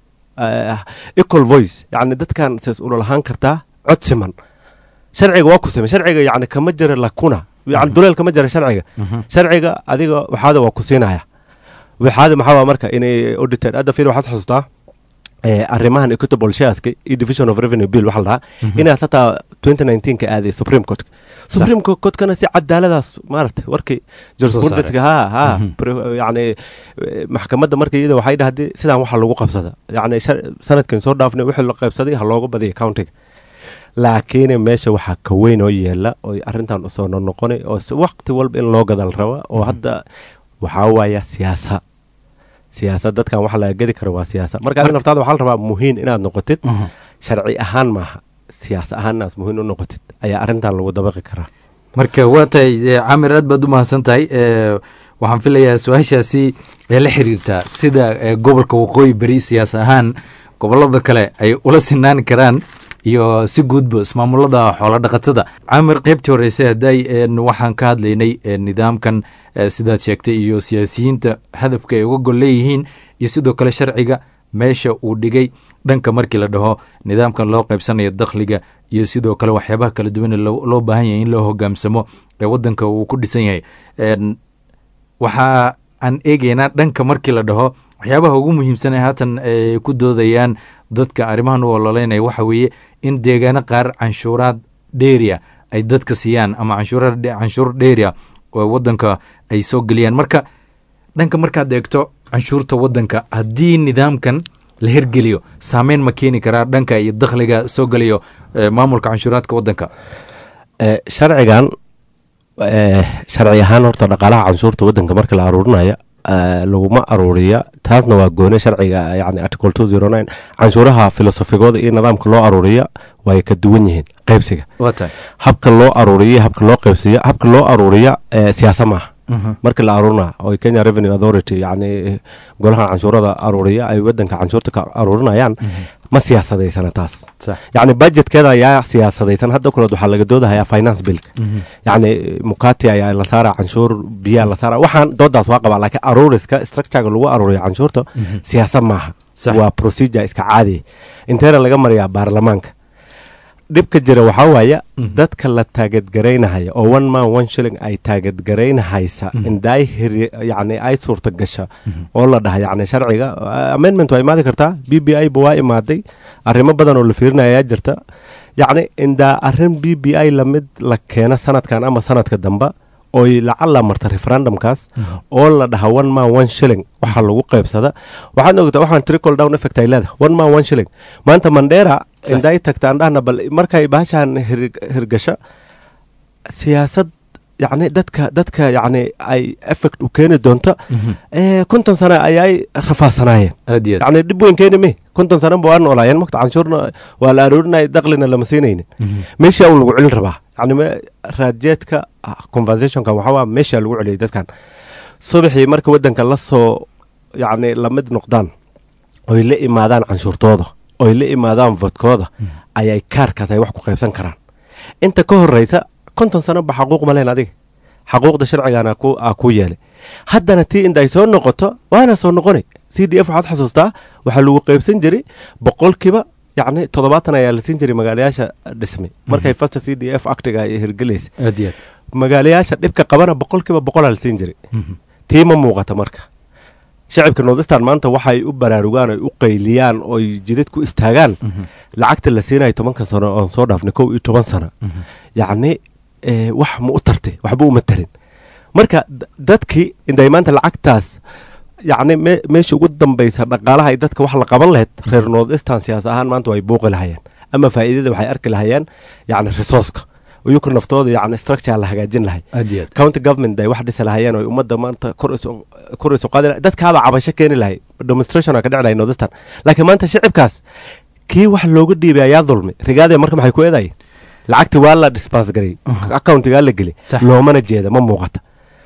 equal voice yani dadkan saas ula lahaan kartaa cod siman sharciga waa ku samey sharciga yani kama jira lakuna yani duleel kama jira sharciga sharciga adiga waxaada waa ku siinaya waxaada maxaa marka inay audited hadda fiil waxaad xasuustaa arrimahan equitable shareska iyo division of revenue bill waxa la dhahaa inaas hataa twenty nineteen ka aaday supreme court supreme courtkana si cadaaladaas maaragtay warkii jurisprudence ha ha yani maxkamadda marka iyada waxay dhahday sidaan waxa lagu qabsada yani sanadkan soo dhaafnay wixii la qaybsaday ha looga badiya countiga laakiin meesha waxaa ka weyn oo yeela oo arrintan usoo noqonay oo waqti walba in loo gadal raba oo hadda waxaa waaya siyaasa siyaasad dadkan waxa laga gedi kara waa siyaasa marka adi naftaada waxaa la rabaa muhiim inaad noqotid sharci ahaan maaha siyaas ahaan inaad muhiim u noqotid ayaa arrintan lagu dabaqi karaa marka waa tahay camir aad baad u mahadsan tahay waxaan filayaa su-aashaasi ee la xiriirtaa sida gobolka waqooyi beri siyaas ahaan gobolada kale ay ula sinaan karaan iyo si guudba ismaamulada xoolo dhaqatada camir qaybtii horeyse haday waxaan ka hadlaynay nidaamkan sidaad sheegtay iyo siyaasiyiinta hadafka ay uga gol leeyihiin iyo sidoo kale sharciga meesha uu dhigay dhanka markii la dhaho nidaamkan loo qaybsanayo dakhliga iyo sidoo kale waxyaabaha kala duwan loo baahan yahay in loo hogaamsamo ee wadanka uu ku dhisan yahay waxa aan eegeynaa dhanka markii la dhaho waxyaabaha ugu muhiimsan ee haatan ay ku doodayaan dadka arrimahan u ololeynaya waxa weeye in deegaano qaar canshuuraad dheeria ay dadka siiyaan ama canshuur dheeria oo wadanka ay soo geliyaan marka dhanka markaad eegto canshuurta wadanka haddii nidaamkan la hirgeliyo saameyn ma keeni karaa dhanka iyo dakhliga soo geliyo maamulka canshuuraadka wadanka sharcigan sharci ahaan horta dhaqaalaha canshuurta wadanka marka la aruurinaya laguma aruuriya taasna waa goone sharciga yani article two zero nine canshuuraha filosofigooda iyo nidaamka loo aruuriya way ka duwan yihiin qaybsiga habka loo aruuriya habka loo qaybsiya habka loo aruuriya siyaasa maaha markii la aruurina oo kenya revenue authority yani golaha canshuurada aruuriya ay wadanka canshuurta ka aruurinayaan ma siyaasadeysana taas yani budgetkeeda ayaa siyaasadaysan hadda kuleed waxaa laga doodahayaa finance billka yani mukati ayaa la saara canshuur biyaa la saara waxaan doodaas waa qabaa laakiin aruuriska structurega lagu aruuriya canshuurta siyaasad maaha waa procedure iska caadiya inteena laga mariyaa baarlamaanka dhibka jira waxaa waaya dadka la taageedgaraynahaya oo one man one shilling ay taageedgaraynahaysa indaay hiri yani ay suurta gasha oo la dhaha yani sharciga amendment waa imaadi kartaa b b i ba waa imaaday arrimo badan oo la fiirinaya jirta yacni indaa arrin b b i lamid la keena sanadkan ama sanadka damba oy lacala marta referendumkaas oo la dhaha one man one shilling waxaa lagu qaybsada waxaad ogtaa waxaan trickle down effect ay leedahay one man one shilling maanta mandheera inday tagtaan dhahna bal markay baashaan hirgasha siyaasad yacni dadka dadka yacni ay effect u keeni doonto ee konton sano ayay rafaasanaayeen aad iyo aad yacni dhib weyn keeni me konton sano ba waa noolaayeen makta canshuurna waa la aroorinaya daqlina lama siinaynin meeshaa un lagu celin rabaa yacni me- raadjeedka ah, conversationka waxaa waa meeshaa lagu celiyay dadkan subaxii marka waddanka la soo yacni lamid noqdaan oy la imaadaan canshuurtooda oy la imaadaan vodkooda ayay kaarkaas ay wax ku qaybsan karaan inta ka horeysa konton sano ba xaquuq ma leen adiga xaquuqda sharcigana ku aa ku yeelay haddana tii inta ay soo noqoto waana soo noqonay c d f waxaad xasuustaa waxaa lagu qaybsan jiray boqolkiiba yacni toddobaatan ayaa la siin jiray magaalayaasha dhismay markay fasta c d f actiga ay hirgelaysa aad iyo aad magaalayaasha dhibka qabana boqolkiiba boqolaa la siin jiray tii ma muuqata marka shacibka nordistan maanta waxay u baraarugaan oy u qayliyaan oy jidad ku istaagaan lacagta la siinayo tobanka sano oon soo dhaafnay kow iyo toban sano yacni eh, wax ma u tartay waxba uma tarin marka d- dadkii intay maanta lacagtaas yacni me- meesha ugu dambaysa dhaqaalaha ay dadka wax la qaban lahayd reer nordistan siyaas ahaan maanta way buuqi lahayeen ama faa'iidada waxay arki lahayeen yacni resourceka iyuka naftooda yacni structure la hagaajin lahay aad iyo aad county government ay wax dhisi lahayeen oo ummadda maanta kor isu kor isu qaadi lahay dadkaaba cabasho keeni lahay demonstration ka dhici lahay nordistan laakiin maanta shicibkaas kii wax looga dhiibay ayaa dulmi rigaadee marka maxay ku eedaye lacagti waa la dispense garay accountigaa la geli Sax. loomana jeeda ma muuqata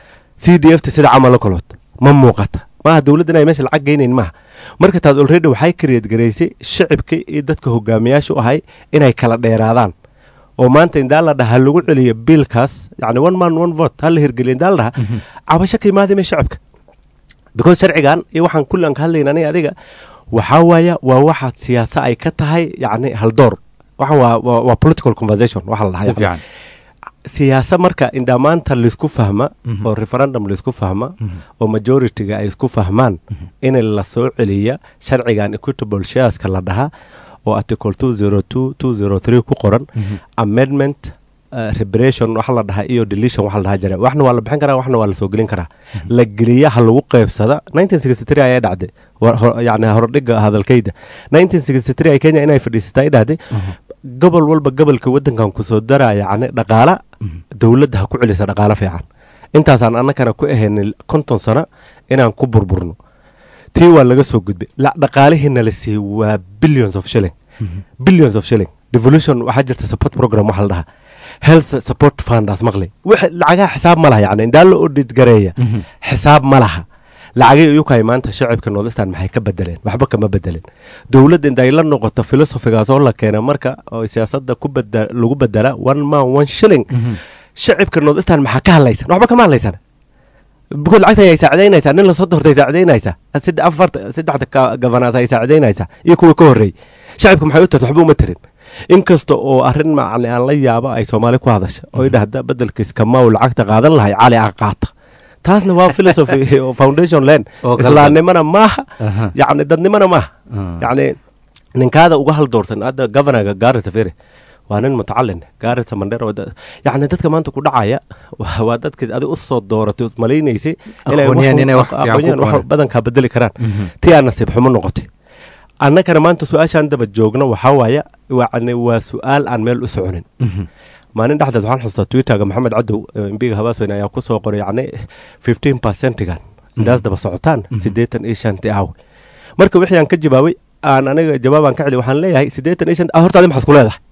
c d f ta sida camal la kalood ma muuqata maaha dowladda inay meesha lacag geynayn maaha marka taas already waxay kareed garaysay shicibkii iyo dadka hogaamiyaasha u ahay inay kala dheeraadaan oo maanta indaa la dhaha lagu celiyo biilkaas yani one man one vote ha la hirgeliyo indaa la dhaha cabasho ka imaadime shacibka because sharcigan iyo waxaan kulli aan ka hadlayna aniga adiga waxaa waaya waa waxaad siyaasa ay ka tahay yacni haldoor waxaan waa waa, waa political conversation waxa la dhaha si yacni. fiican siyaasa marka indaa maanta laisku fahma Mhm. oo referendum laisku fahma Mhm. oo majority-ga ay isku fahmaan in la soo celiya sharcigan equitable shareska la dhaha oo article 202 203 ku qoran Mhm. amendment uh, reparation waxa la dhahaa iyo deletion waxa la dhahaa jira waxna waa la bixin karaa waxna waa la soo gelin karaa la geliya ha lagu qaybsada 1963 ayaa dhacday Wa- hor- yacni hordhiga hadalkayda 1963 ay kenya inay fadhiisatay ay dhahday gobol walba gobolka wadankan kusoo daraa yacni dhaqaala dowladda ha ku celisa dhaqaalo fiican intaasaan annagana ku ahaynay konton sano inaan ku burburno tii waa laga soo gudbay la dhaqaalihiina la siiyey waa billions of shilling billions of shilling devolution waxaa jirta support program waxa la dhahaa health support fundas maqli wix lacagaha xisaab ma laha yacni indaa la audit gareeya xisaab ma laha lacagay iyukaay maanta shacibka nordistan maxay ka bedeleen waxba kama bedelin dowladda inday la noqoto filosofigaas oo la keena marka oo siyaasadda ku beda lagu bedela one man one shilling shacibka nordistan maxaa ka hadlaysan waxba kama hadlaysan because lacagta ayay saacidaynaysaa nin lasoo doortay saacidaynaysaa saddex afarta saddexda ka- gavanaas ay saacidaynaysaa iyo kuwa ka horreeyey shacibka maxay u tarta waxba uma tarin inkasta oo arrin macni aan la yaabo ay soomaali ku hadasha oo idhahda bedelkiis kamau lacagta qaadan lahay cali a qaata taasna waa philosophy oo foundation land Oo qaldan. islaamnimana maaha Aha. yacni dadnimana maaha Ah. yacni ninkaada uga haldoorsan hadda governorga gaarisa fere waa nin mutacalin gaarisa mandheer oo da- yacni dadka maanta ku dhacaya waa waa dadkii adi u soo dooratay us malaynaysay inay Aqoonyahan wax- inay wax fiican ku aqoonyahan wax qabanayaan. badankaa bedeli karaan Mhm. tii aan nasiib xumo noqotay annagana maanta su-aashaan daba joogno waxaa waaya yacni waa su-aal aan meel u soconin Mhm. maalin dhexdeed waxaan xustaa twitterga maxamed cadow embiga habaasweyne ayaa ku soo qoray yacni fifteen percentigan intaas daba socotaan siddeetan iyo shanti aawe marka wixii aan ka jawaabay aan aniga jawaabaan ka celi waxaan leeyahay siddeetan iyo shan ah horta adi maxaad ku leedahay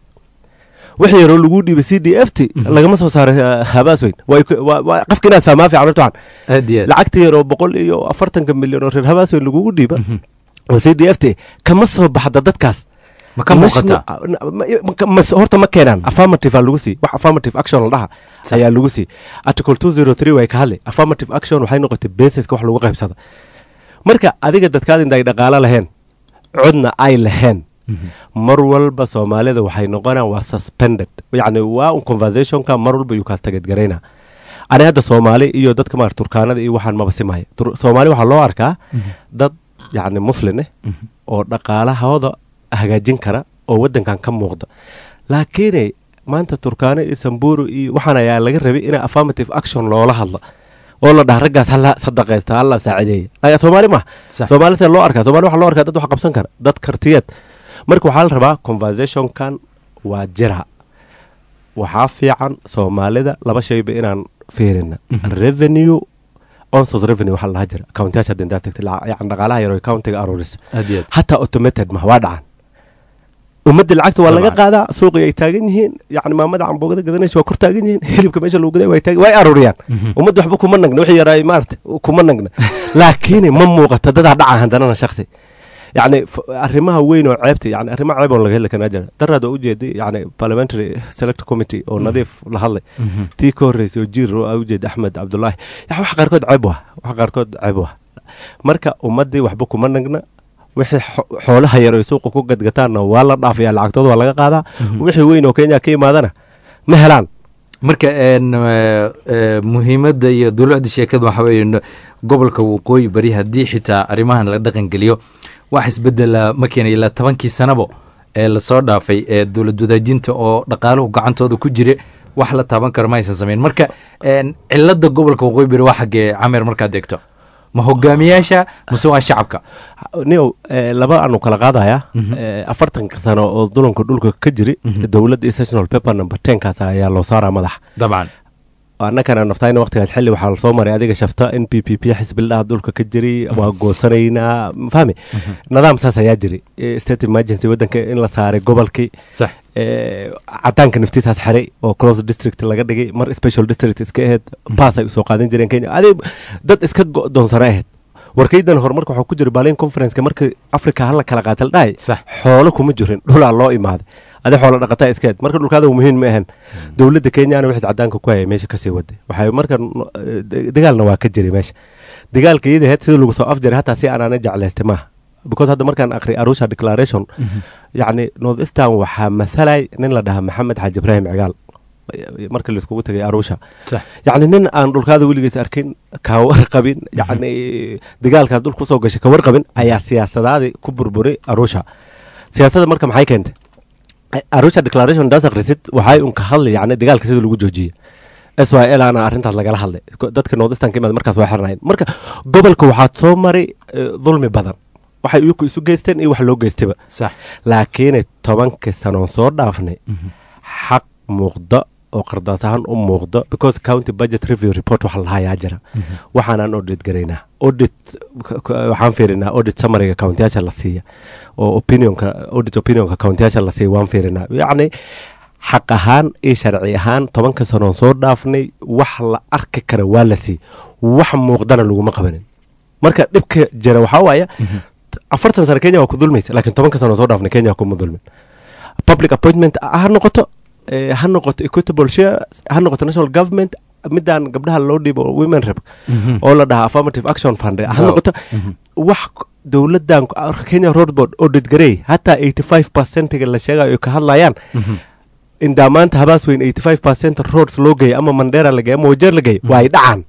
wixii yaroo lagu dhiibay c d f t lagama soo saaray ah, habaasweyn Way ku- waa- waa- qofka inaad fahmaa fiican horta waxaan aad iyo aad lacagta yaroo boqol iyo afartanka milyan oo reer habaasweyn lagugu dhiiba oo c d f t kama soo baxda dadkaas ma ka muuqataa Mas- ma- ma- ma- horta ma keenaan affirmative aa lagu sii wax affirmative action la dhaha Sax. ayaa lagu sii article 203 way ka hadlay affirmative action waxay noqotay basiska wax lagu qaybsada marka adiga dadkaad inta ay dhaqaalo laheen codna ay laheen mar walba soomaalida waxay noqonaan waa suspended yacni waa un conversationka mar walba yuu kaas tageedgarayna ani hadda soomaali iyo dadka maar turkaanada iyo waxaan maba simaya Tur- soomaali waxaa loo arkaa dad yacni muslin eh oo dhaqaalahooda hagaajin kara oo waddankan ka muuqda laakiin maanta turkaano iyo samburu iyo waxaan ayaa laga rabay in affirmative action loola hadla oo la dhaha raggaas hala sadaqaysta hala saacideeya laakiin soomaali maaha Sax. soomaali see loo arkaa soomaali waxaa loo arkaa dad wax qabsan kara dad kartiyeed marka waxaa la rabaa conversationkan waa jira waxaa fiican soomaalida laba shayba inaan fiirina revenue onsos revenue waxaa la dhaha jira countiyaasha hadda intaad tagtay lacag- yacni dhaqaalaha yar oo countiga aruurisa aad iyo aad hataa automated ma waa dhacan ummadda lacagta waa laga Dabcan. qaadaa suuqii ay taagan yihiin yacni maamada camboogada gadanaysa waa kor taagan yihiin hilibka meesha lagu gaday way taagan way aruuriyaan ummadda waxba kuma nagna wixii yaraay maarata kuma nagna laakiin ma muuqato dadaa dhaca handanana shaksi yacni f- arrimaha weyn oo ceebta yani arrimaha ceeb oo laga heli karaa jira daraad oo ujeeday yacni parliamentary select committee oo nadiif la hadlay tii ka horreysay oo jiir oo aa ujeeda axmed cabdulaahi ya wax qaarkood ceeb wah wax qaarkood ceeb wah marka ummaddii waxba kuma nagna wixii xo- xoolaha yar ay suuqa ku gadgataanna waa la dhaafaya lacagtooda waa laga qaadaa wixii weyn oo kenya ka imaadana ma helaan marka een, eh, eh, muhiimadda iyo dulucda sheekada waxa weeye n- gobolka waqooyi bari haddii xitaa arrimahan la dhaqangeliyo wax isbedela ma keenay ilaa tobankii sanabo ee lasoo dhaafay ee dowlad wadaajinta oo dhaqaaluhu gacantooda ku jire wax la taaban karo ma aysan samayn marka een, cilada gobolka waqooyi bari waa xaggee cameer markaad eegto ma hogaamiyaasha mase waa shacabka nio eh, laba aanu kala qaadaya eh, afartanka sano oo dulanka dhulka ka jiri dowladda sessional paper number tenkaas ayaa loo saaraa madax dabcan annakana naftayna waqtigaas xilli waxaa lasoo maray adiga shafta in p p p xisbildhaha dhulka ka jiri waa goosanaynaa fahmi nidaam saas ayaa jiri Eh, state emergency waddanka in la saaray gobolkii sax eh, cadaanka naftiisaas xiray oo cross district laga dhigay mar special district iska ahayd baas ay usoo qaadan jireen kenya adi dad iska go'doonsana ahayd warkaydan horumarka waxaa ku jira berlin conferenceka markii africa hala kala qaatal dhahay sax xoolo kuma jirin dhulaa loo imaaday adi xoolo dhaqataa iska ahayd marka dhulkaada muhiim ma ahan dowladda kenyana wixii cadaanka ku hayay meesha kasii waday waxay marka no- eh, de- dagaalna waa ka jiray meesha dagaalka iyada ahayd sida lagu soo afjaray hataa si aanaana jeclaystay maaha because hadda markaan aqri arusha declaration yacni north eastern waxaa masalay nin la dhahaa maxamed xaaji ibraahim cigaal marka laiskugu tagay arusha sax yacni nin aan dhulkaada weligiis arkin ka warqabin yacni dagaalkaas dhulka usoo gashay ka warqabin ayaa siyaasadaadii ku burburay arusha siyaasadda marka maxay keentay arusha declaration daas akhrisid waxay un ka hadlay yacni dagaalka sida lagu joojiyay s y l ana arrintaas lagala hadlay Ko- dadka northeastern ka imaada markaas waa xirnayn marka gobolka waxaad soo maray eh, dulmi badan waxay iyaku isu geysteen iyo wax loo geystayba sax laakiinay tobankii sanoon soo dhaafnay xaq muuqda oo qardaas ahaan u muuqda because county budget review report waxa lahayaa jira waxaanaan audit garaynaa audit k- k- waxaan fiirinaa audit summariga countiyaasha la siiya oo opinionka audit opinionka countiyaasha la siiya waan fiirinaa yacni xaq ahaan iyo sharci ahaan tobanka sanoon soo dhaafnay wax la arki kara waa la siiy wax muuqdana laguma qabanin marka dhibka jira waxaa waaya afartan sano kenya waa ku dulmaysa laakiin tobanka sano soo dhaafnay kenya kuma dulmin public appointment ha noqoto eh, ha noqoto equitable shares ha noqoto national government midaan gabdhaha loo dhiibo women rep oo la dhahaa affirmative action fund ha Wow. noqoto wax dowladan kenya road board audit garey hataa 85 percentiga la sheegayo ay ka hadlayaan indaa maanta habaas weyn 85 percent roads loo geeyay ama mandera la geeyay ama wajeer la geeyay waa ay dhacaan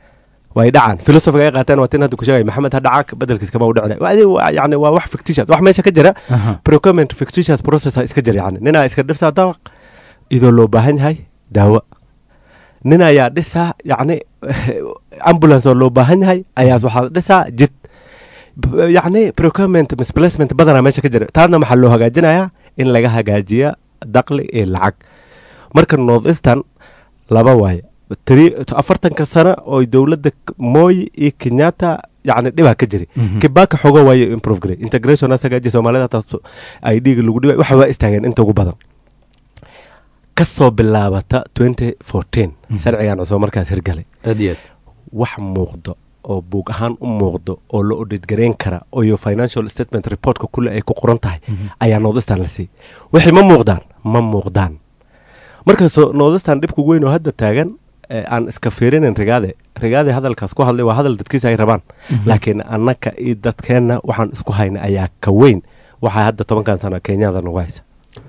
waa ay dhacaan filosofiga ay qaateen waa tin hadda ku sheegay maxamed ha dhacaa bedelkiis kama u dhicina Waa- waa- yani waa wax fictitious wax meesha ka jira procurement fictitious process iska jira yani ninaa iska dhiftaa dabaq idoo loo baahan yahay daawo nin ayaa dhisaa yacni ambulance oo loo baahan yahay ayaas waxaa dhisaa jid B- yacni procurement misplacement badanaa meesha ka jira taasna maxaa loo hagaajinayaa in laga hagaajiya daqli iyo lacag marka north eastern laba waaye tiri- afartanka sano oo dowladda moy iyo kenyatta yacni dhibaa ka jiray kibaka xogo waayo improve garay integration asagaaji soomaalida taas ay dhiiga lagu dhibay waxa waa istaageen inta ugu badan kasoo bilaabata 2014 sharcigan cusub markaas hirgalay aad iyo aad wax muuqdo oo buug ahaan u muuqdo oo la audit garayn kara oo iyo financial statement reportka kule ay ku qoran tahay ayaa northeastern la siiyey wixii ma muuqdaan ma muuqdaan marka so northeastern dhibka weyn oo hadda taagan ee aan iska fiirinin rigaade rigaade hadalkaas ku hadlay waa hadal dadkiisa ay rabaan laakiin annaka iyo dadkeenna waxaan isku hayna ayaa ka weyn waxaa hadda tobankan sano kenyada nagu haysa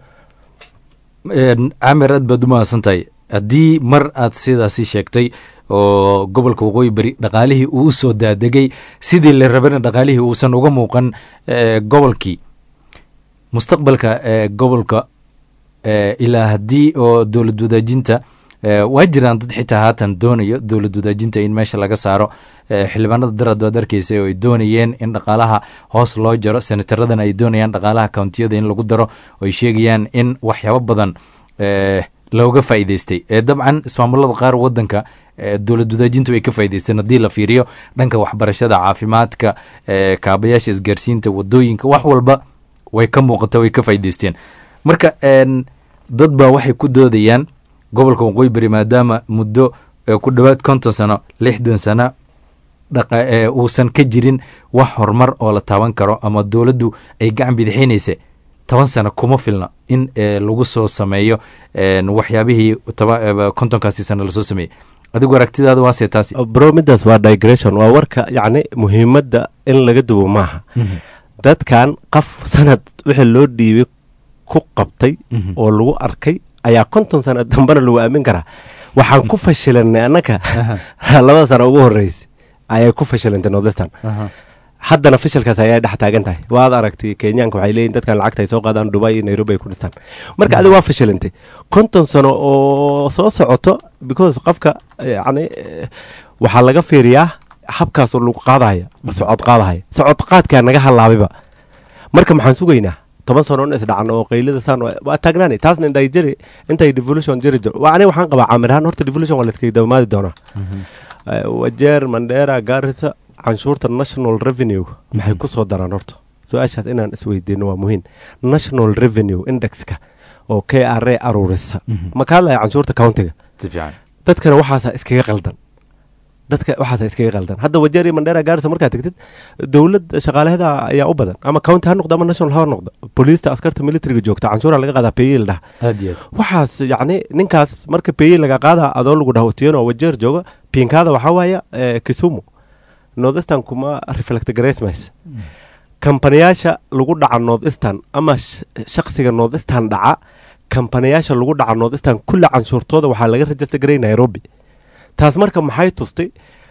Een, camir aad baad u mahadsan tahay haddii mar aad sidaasi sheegtay oo gobolka waqooyi beri dhaqaalihii uu u soo daadegay sidii la rabana dhaqaalihii uusan uga muuqan eh, gobolkii mustaqbalka eh, gobolka eh, ilaa haddii oo dowlad wadaajinta eh, waa jiraan dad xitaa haatan doonayo dowlad wadaajinta in meesha laga saaro eh, xildhibaanada darad waad arkeysa oo ay doonayeen in dhaqaalaha hoos loo jaro senataradan ay doonayaan dhaqaalaha countiyada in lagu daro oo ay sheegayaan in waxyaabo badan eh, looga faa'iidaystay ee dabcan ismaamulada qaar wadanka dowlad wadaajinta way ka faa'idaysteen haddii la fiiriyo dhanka waxbarashada caafimaadka kaabayaasha isgaarsiinta wadooyinka wax walba way ka muuqata way ka faa'idaysteen marka dad baa waxay ku doodayaan gobolka waqooyi bari maadaama muddo ku dhowaad konton sano lixdan sano uusan ka jirin wax horumar oo la taaban karo ama dowladdu ay gacan bidixinaysa toban sano kuma filna in lagu soo sameeyo waxyaabihii kontonkaasi sano lasoo sameeyey adigu aragtidaada waase taasi bro midaas waa digression waa warka yacni muhiimadda in laga duwo maaha dadkan qof sanad wixii loo dhiibay ku qabtay oo lagu arkay ayaa konton sano dambena lagu aamin karaa waxaan ku fashilanay annaga labada sano ugu horreysay ayay ku fashilantay northestern haddana fashilkaas ayay dhex taagan tahay waad aragtay kenyaanka waxay leeyihin dadkan lacagta ay soo qaadaan dubai iyo nairobi ay ku dhistaan marka adiga waa fashilantay konton sano oo soo socoto because qofka yacni waxaa laga fiiriyaa habkaasoo lagu qaadaya socod qaadahaya socod qaadkaa naga halaabayba marka maxaan sugaynaa toban sano in isdhacan oo qaylada saan waa taagnaani taasna intay jiri intay devolution jiri jiro ani waxaan qabaa caamirahaan horta devolution waa layskaga dabamaadi doonaa wajeer mandheera gaarisa canshuurta national revenue maxay ku soo daraan horta su-aashaas inaan isweydiino waa muhiim national revenue indexka oo k r a aruurisa ma ka hadlaya canshuurta countiga dadkana waxaasa iskaga qaldan dadka waxaasa iskaga qaldan hadda wajeer iyo mandheera gaarisa markaad tegtid dowlad shaqaalaheda ayaa u badan ama county ha noqdo ama national ha noqdo booliista askarta militariga joogta canshuura laga qaadaa peyi la dhaha waxaas yacni ninkaas marka peyi laga qaadaa adoo lagu dhaha otiyano wajeer jooga piinkaada waxaa waaya kisumu northeastern kuma reflect gracemis kambaniyaasha lagu dhaca northeastern ama shaksiga northeastern dhaca kambaniyaasha lagu dhaca northeastern kulle canshuurtooda waxaa laga rajista garay nairobi taas marka maxay tustay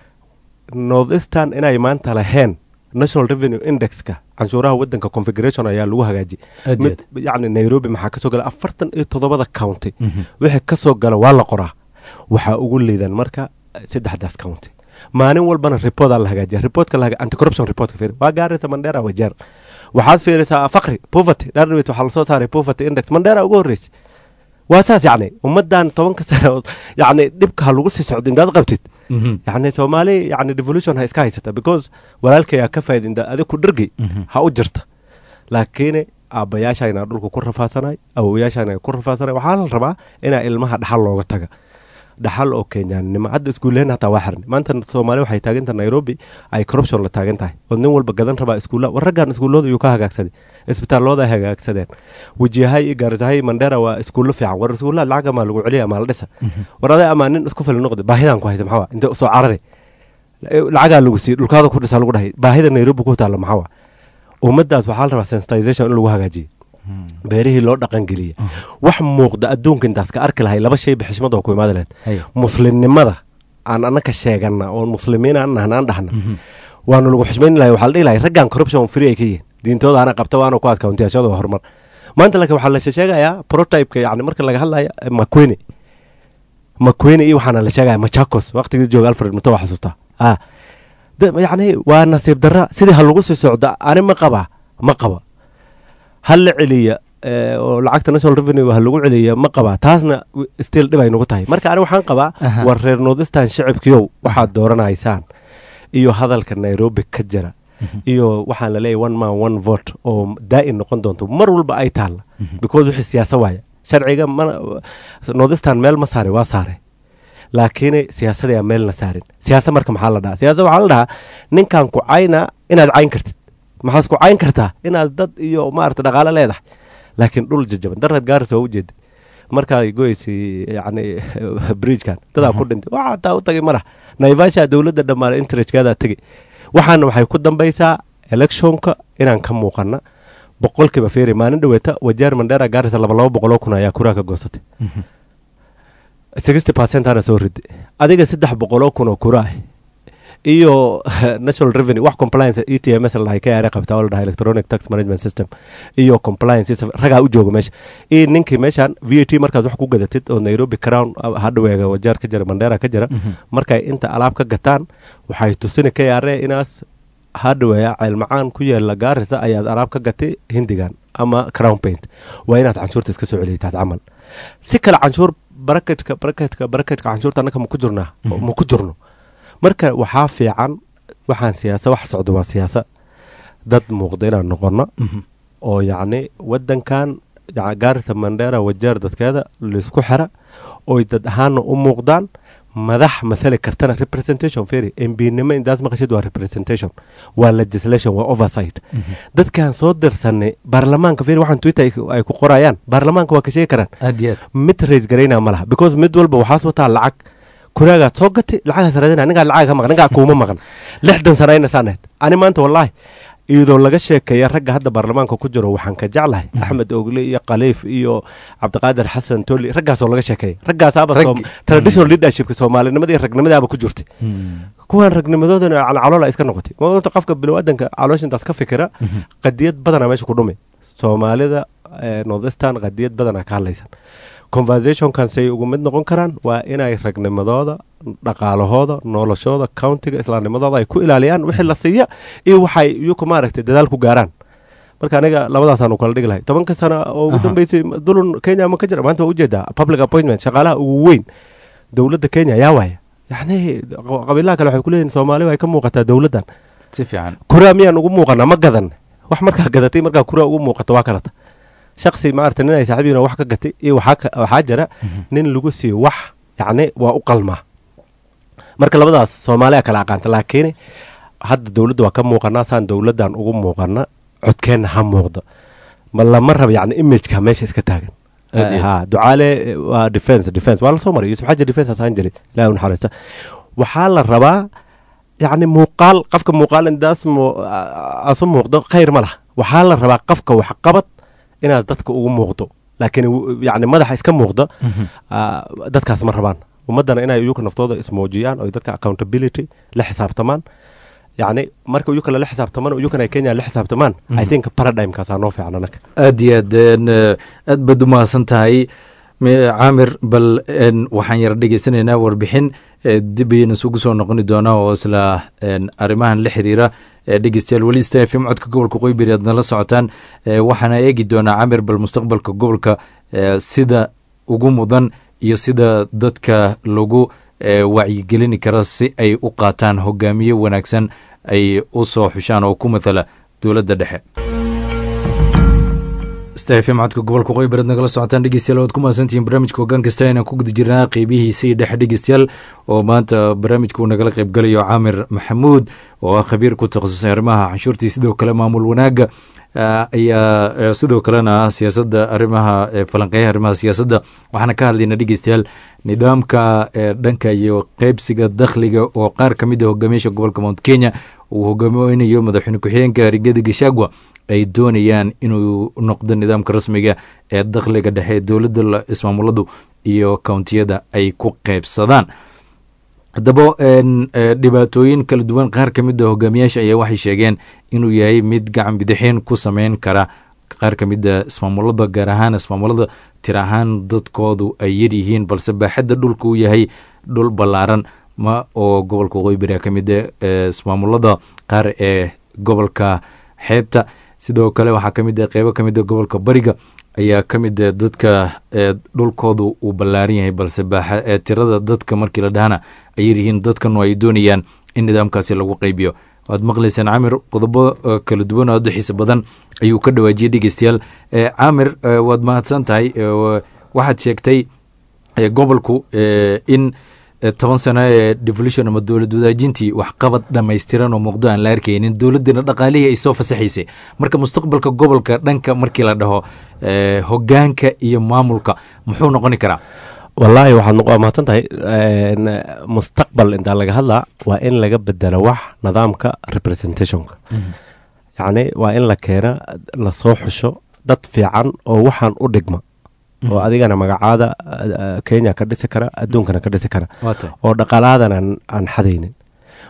northeastern inay maanta laheen national revenue indexka canshuuraha wadanka configuration ayaa lagu hagaajiyay yacni nairobi maxaa kasoo gala afartan iyo toddobada county wixii kasoo gala waa la qoraa waxaa ugu liidan marka saddexdaas county maalin walbana reportaa la hagaajiya reportka la anticorruption reportka fiiri waa gaaraysa mandheera wajeer waxaad fiirisaa faqri poverty dharwit waxaa lasoo saaray poverty index mandheera ugu horreysay waa saas yacni ummaddan tobanka sano yacni dhibka ha lagu sii socdo intaad qabtid yacni soomaali yacni devolution ha iska haysata because walaalkayaa ka faa'iidinta adig ku dhargay ha u jirta laakiin aabbayaashayna dhulka ku rafaasanay awowayaashayna ku rafaasanay waxaa la rabaa inaa ilmaha dhaxal looga taga dhaxal oo kenyaannimo hadda iskuullehen hataa waa xirnay maanta soomaali waxay taaganta nairobi ay corruption la taagan tahay oo nin walba gadan rabaa iskuulla war raggan iskuullooda yuu ka hagaagsaday isbitaallooda ay hagaagsadeen wajiyahay iyo gaarisahay mandheera waa iskuullo fiican war iskuullaha lacag amaa lagu celiya amaa la dhisa war aday amaa nin isku fili noqda baahidaan ku haysa maxaa waa intee soo carari lacagaa lagu siiyey dhulkaada ku dhisa lagu dhahay baahida nairobi ku taalla maxaa waa ummaddaas waxaa la rabaa sensitization in lagu hagaajiye beerihii loo dhaqangeliya wax muuqda adduunka intaas ka arki lahay laba shayba xishmad oo ku imaadi lahayd muslimnimada aan annaka sheegana oo muslimiin aan nahnaan dhahna waanu lagu xushmayn lahay waxaa la dhihi lahay raggan corruption free ay ka yihiin diintooda ana qabta waana kuwaas kawntiyashada horumar maanta laakiin waxaa la sheegayaa prototypeka yani marka laga hadlaya makwene makwene iyo waxaana la sheegaya machakos waqtigii jooga alfred muto waa xasuustaa ah yacni waa nasiib darra sidii ha lagu sii socda ani ma qaba ma qaba hal la celiya oo lacagta national revenue ha lagu celiya ma qabaa taasna still dhib ay nagu tahay marka ani waxaan qabaa war reer northeastern shacibkiyow waxaad dooranaysaan iyo hadalka nairobi ka jira iyo waxaan la leeyahy one man one vote oo daa'in noqon doonto mar walba ay taalla because wixii siyaasa waaya sharciga northeastern meel ma saare waa saare laakiin siyaasadayaa meelna saarin siyaasa marka maxaa la dhahaa siyaasa waxaa la dhahaa ninkan ku cayna inaad cayn kartid maxaas ku cayn kartaa inaad dad iyo maarata dhaqaalo leedahay laakiin dhul jajaban darad gaaris waa ujeeda markaa goyeysay yani bridgekan dadaa ku dhintay waxaa taa u tagay madax naivasha dowladda dhammaale interestkeedaa tegay waxaana waxay ku dambaysaa electionka inaan ka muuqana boqolkiiba feeri maalin dhaweeta wajaar mandheera gaarisa laba laba boqoloo kun ayaa kuraa ka goosatay sixty percent ana soo riday adiga saddex boqoloo kun oo kuraa iyo national revenue wax compliance e t m s ladhahay ka yaare qabtaa oo la dhahay electronic tax management system iyo compliance ragaa u jooga meesha iyo ninkii meeshan v a t markaas wax ku gadatid oo nairobi crown hadhaweega wajaar ka jira mandheera ka jira markay inta alaab ka gataan waxay tusini ka yaare inaas hadhaweeya ceelmacaan ku yeela gaarisa ayaad alaab ka gatay hindigan ama crown paint waa inaad canshuurta iska soo celiyay taas camal si kale canshuur baraketka baraketka baraketka canshuurta annaka maku jirnaa ma ku jirno marka waxaa fiican waxaan siyaasa wax socdo waa siyaasa dad muuqda inaan noqono oo yacni wadankan gaarisa mandheera wajeer dadkeeda laysku xira oy dad ahaana u muuqdaan madax mathali kartana representation ferry mbnimo intaas maqashid waa representation waa legislation waa oversight dadkan soo dirsanay baarlamaanka ferry waxaan twitter ay ku qorayaan baarlamaanka waa ka sheegi karaan aad iyo aad mid rays garayna ma laha because mid walba waxaas wataa lacag kuraagaad soo gatay lacagaas raadina ningaa lacag ka maqan ningaa kuuma maqan lixdan sana ayna saaneed ani maanta wallaahi iyadoo laga sheekeeya ragga hadda baarlamaanka ku jiro waxaan ka jeclahay axmed ogle iyo khaliif iyo cabdiqaadir xasan toli raggaasoo laga sheekeeya raggaasaaba traditional leadershipka soomaalinimada iyo ragnimadaaba ku jirtay kuwan ragnimadoodana caloola iska noqotay maanta qofka biniaadanka calooshintaas ka fikira qadiyad badana meesha ku dhumay soomaalida northestern qadiyad badana ka hadlaysan conversationkan say ugu mid noqon karaan waa inay ragnimadooda dhaqaalahooda noloshooda countiga islaamnimadooda ay ku ilaaliyaan wixii la siiya iyo waxay iyaku maaragtay dadaal ku gaaraan marka aniga labadaasaan kala dhigi lahay tobanka sana oo ugu dambeysay dulun kenya ma ka jira maanta waa ujeedaa public appointment shaqaalaha ugu weyn dowladda kenya yaa waaya yacni qabiilaha kale waxay kuleeyihin soomaali ay ka muuqataa dowladdan si fiican kuraa miyaan ugu muuqana ma gadan wax markaa gadatay markaa kuraa ugu muuqato waa kalata shaksi maarata nin ay saaxiibiin wax ka gatay iyo waxaa jira nin lagu siiyo wax yacni waa u qalmaa marka labadaas soomaaliya kala aqaanta laakiin hadda dowladda waa ka muuqanaa saan dowladdan ugu muuqana codkeenna ha muuqdo ma lama raba yacni imageka meesha iska taagan ha ducaale waa defense defense waa lasoo maray yusuf xaji defense asaan jiray ilahi naxariista waxaa la rabaa yacni muuqaal qofka muuqaal indaas asu muuqdo khayr ma laha waxaa la rabaa qofka waxqabad inaad dadka ugu muuqdo laakiin yani madaxa iska muuqda dadkaas ma rabaan ummaddana inay iyuka naftooda ismuujiyaan oy dadka accountability la xisaabtamaan yacni marka iyuka lala xisaabtamaan iyukana ay kenya la xisaabtamaan i think paradigmkaasaa noo fiican anaka aad iyo aad aad baad u mahadsan tahay caamir bal waxaan yara dhegeysanaynaa warbixin dib ayayna isugu soo noqoni doonaa oo isla arrimahan la xiriira dhegeystayaal weli sta f m codka gobolka qoybiri aad nala socotaan waxaana eegi doonaa camir bal mustaqbalka gobolka sida ugu mudan iyo sida dadka lagu wacyigelini karo si ay u qaataan hogaamiye wanaagsan ay u soo xushaan oo ku matala dowladda dhexe stafm codka gobolka qoybareed nagala socotaan dhegeystayaal waad ku mahadsantihiin barnaamijka hoggaan kasta inaan ku guda jirnaa qeybihiisii dhexe dhegeystayaal oo maanta barnaamijka uu nagala qayb galayo caamir maxamuud oo ah khabiir ku takhasusay arrimaha canshuurtii sidoo kale maamul wanaagga ayaa sidoo kalena siyaasadda arrimaha falanqeeyaha arrimaha siyaasadda waxaana ka hadlayna dhegeystayaal nidaamka dhanka iyo qeybsiga dakhliga oo qaar ka mid a hogaamiyaasha gobolka mount kenya uu hogaaminayo madaxweyne ku-xigeenka rigada gashagwa ay doonayaan inuu noqdo nidaamka rasmiga ee dakhliga dhexe dowladda ismaamuladu iyo kountiyada ay ku qeybsadaan haddaba dhibaatooyin kala duwan qaar ka mid a hogaamiyaasha ayaa waxay sheegeen inuu yahay mid gacan bidixeen ku sameyn kara qaar ka mid a ismaamulada gaar ahaan ismaamulada tir ahaan dadkoodu ay yaryihiin balse baaxadda dhulka uu yahay dhul ballaaran ma oo gobolka qoybira ka mid a ismaamulada qaar ee gobolka xeebta sidoo kale waxaa ka mid a qeybo ka mid a gobolka bariga ayaa ka mid a dadka dhulkoodu uu ballaaran yahay balse baaxa tirada dadka markii la dhahana ay yaryihiin dadkanu ay doonayaan in nidaamkaasi lagu qeybiyo waad maqlaysaan camir qodobo kala duwan oo aada xiisa badan ayuu ka dhawaajiyey dhegeystayaal camir waad mahadsan tahay waxaad sheegtay gobolku in toban sano ee devolution ama dowlad wadaajintii waxqabad dhammaystiran oo muuqdo aan la arkaynin dowladdina dhaqaalihii ay soo fasaxaysay marka mustaqbalka gobolka dhanka markii la dhaho hogaanka iyo maamulka muxuu noqoni karaa wallaahi waxaad waa mahadsan tahay mustaqbal intaa laga hadlaa waa in laga bedelo wax nidaamka representationka yacni waa in la keena lasoo xusho dad fiican oo waxaan u dhigma oo adigana magacaada kenya ka dhisi kara adduunkana ka dhisi kara oo dhaqaalahadan aan xadaynin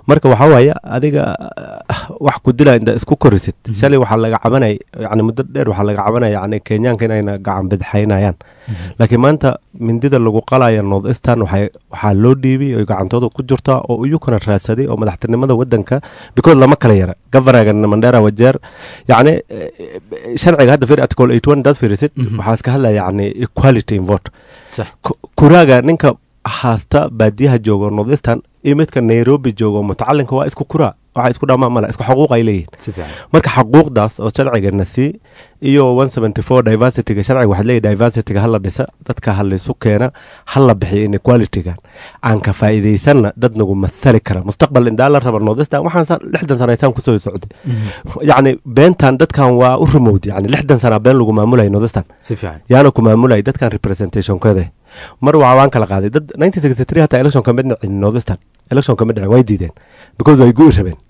marka waxaa waaye adiga ah, wax ku dila inta isku korisid shalay waxaa laga cabanay yani muddo dheer waxaa laga cabanaya yani kenyaanka inayna gacan bidxaynayaan laakiin maanta mindida lagu qalaya north eastern waxay waxaa loo dhiibay oy gacantooda ku jirtaa oo iyukana raadsaday oo madaxtinimada wadanka because lama kala yara governaga mandera wajeer yacni eh, eh, sharciga hadda fir article 81 daad fiirisid Mhm. waxaa iska hadlaya yacni equality in vote sax Ku- kuraaga ninka haasta baadiyaha jooga north eastern iyo midka nairobi jooga mutacalinka waa isku kuraa waxa isku dhamaa male isku xuquuq ay leeyihin si fiican marka xuquuqdaas oo sharcigana sii iyo 174 diversityga sharciga waxaad leeyahy diversityga hala dhisa dadka halaysu keena hala bixiyo inequalitygan aan ka faa'iidaysanna dad nagu mathali kara mustaqbal indaa la raba northeastern waxaan sa- lixdan sana isaan kusoo socday yacni beentan dadkan waa u remote yani lixdan sana been lagu maamulaya northeastern si fiican yaana ku maamulay dadkan representationkooda mar waa waan kala qaaday dad 1963 hataa election kama dhicin northeastern election kama dhicin way diideen because way gu'i rabeen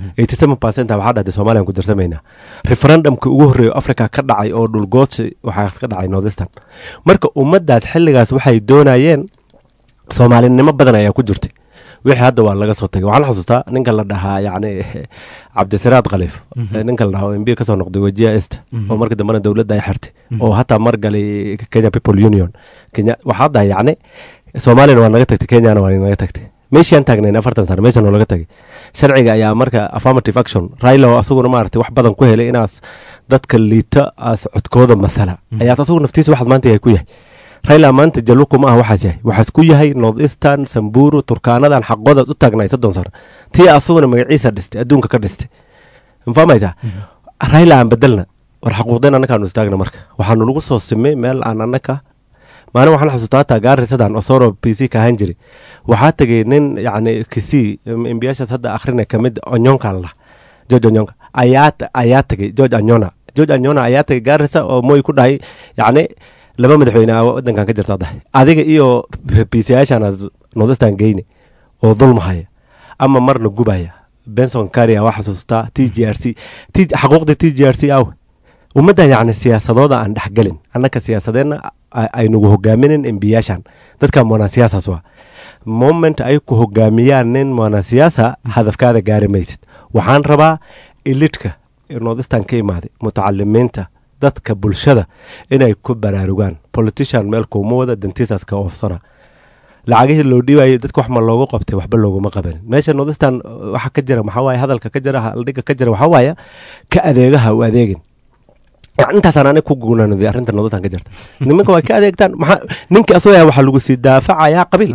87 percent waxaa dhahday soomaaliyan ku darsamaynaa referendumka ugu horreeyo africa ka dhacay oo dhulgoodsi waxaa ka dhacay northeastern marka ummaddaas xilligaas waxay doonayeen soomaalinimo badan ayaa ku jirtay wixii hadda waa laga soo tagay waxaan xasuustaa ninka la dhahaa yacni cabdisiraad khaliif Mhm. ninka la dhahaa oo mb kasoo noqday wajiya est Mhm. oo markii dambena dowladda ay xirtay Mhm. oo hataa mar galay kenya people union kenya waxaa dahay yacni soomaaliyana waa naga tagtay kenyana waa naga tagtay meeshaan taagnayn afartan sano meeshan oo laga tagay sharciga ayaa marka affirmative action raila oo asaguna maaragtay wax badan ku helay inaas dadka liita as codkooda masala Mhm. ayaas asagu naftiisa waxaas maanta yahay ku yahay raila maanta jaluku ma ah waxaas yahay waxaas ku yahay north eastern samburu turkaanadan xaqoodaad u taagnay soddon sano tii asaguna magaciisa dhistay adduunka ka dhistay mafahmaysaa raila aan bedelna war xaquuqdeen annakaanu istaagna marka waxaanu lagu soo simay meel aan annaka maalin waxaan xasuustaa hataa gaarisadan osoro p c ka ahaan jiray waxaa tegay nin yacni kisii embiyaashaas hadda akhrina ka mid onyonka la george onyonka ayaa ayaa tegay george anyona george anyona ayaa tegay gaarisa oo moy ku dhahay yacni laba madaxweyne aa wadankan ka jirta dahay adiga iyo p c yaashanaas northestern geyne oo dulmahaya ama marna gubaya benson karia waa xasuustaa t g r c T- xaquuqda t g r c aw ummaddan yacni siyaasadooda aan dhexgelin annaka siyaasadeenna a- ay nagu hogaaminin embiyaashan dadka monasiyaasas waa moment ay ku hogaamiyaan nin monasiyaasa hadafkaada gaari maysid waxaan rabaa ilidhka northestern ka imaaday mutacalimiinta dadka bulshada inay ku baraarugaan politician meel kuuma wada dantiisaas ka oofsana lacagihii loo dhiibayo dadka wax ma loogu qabtay waxba looguma qabanin meesha northestern uh, waxa ka jira maxaa waaye hadalka ka jira haldhiga ka jira waxaa waaye ka adeegaha u adeegin Yani intaasaan anig ku guunaanaday arrinta northestern ka jirta nimanka way ka adeegtaan maxaa ninkii asoo yahay waxaa lagu sii daafacayaa qabiil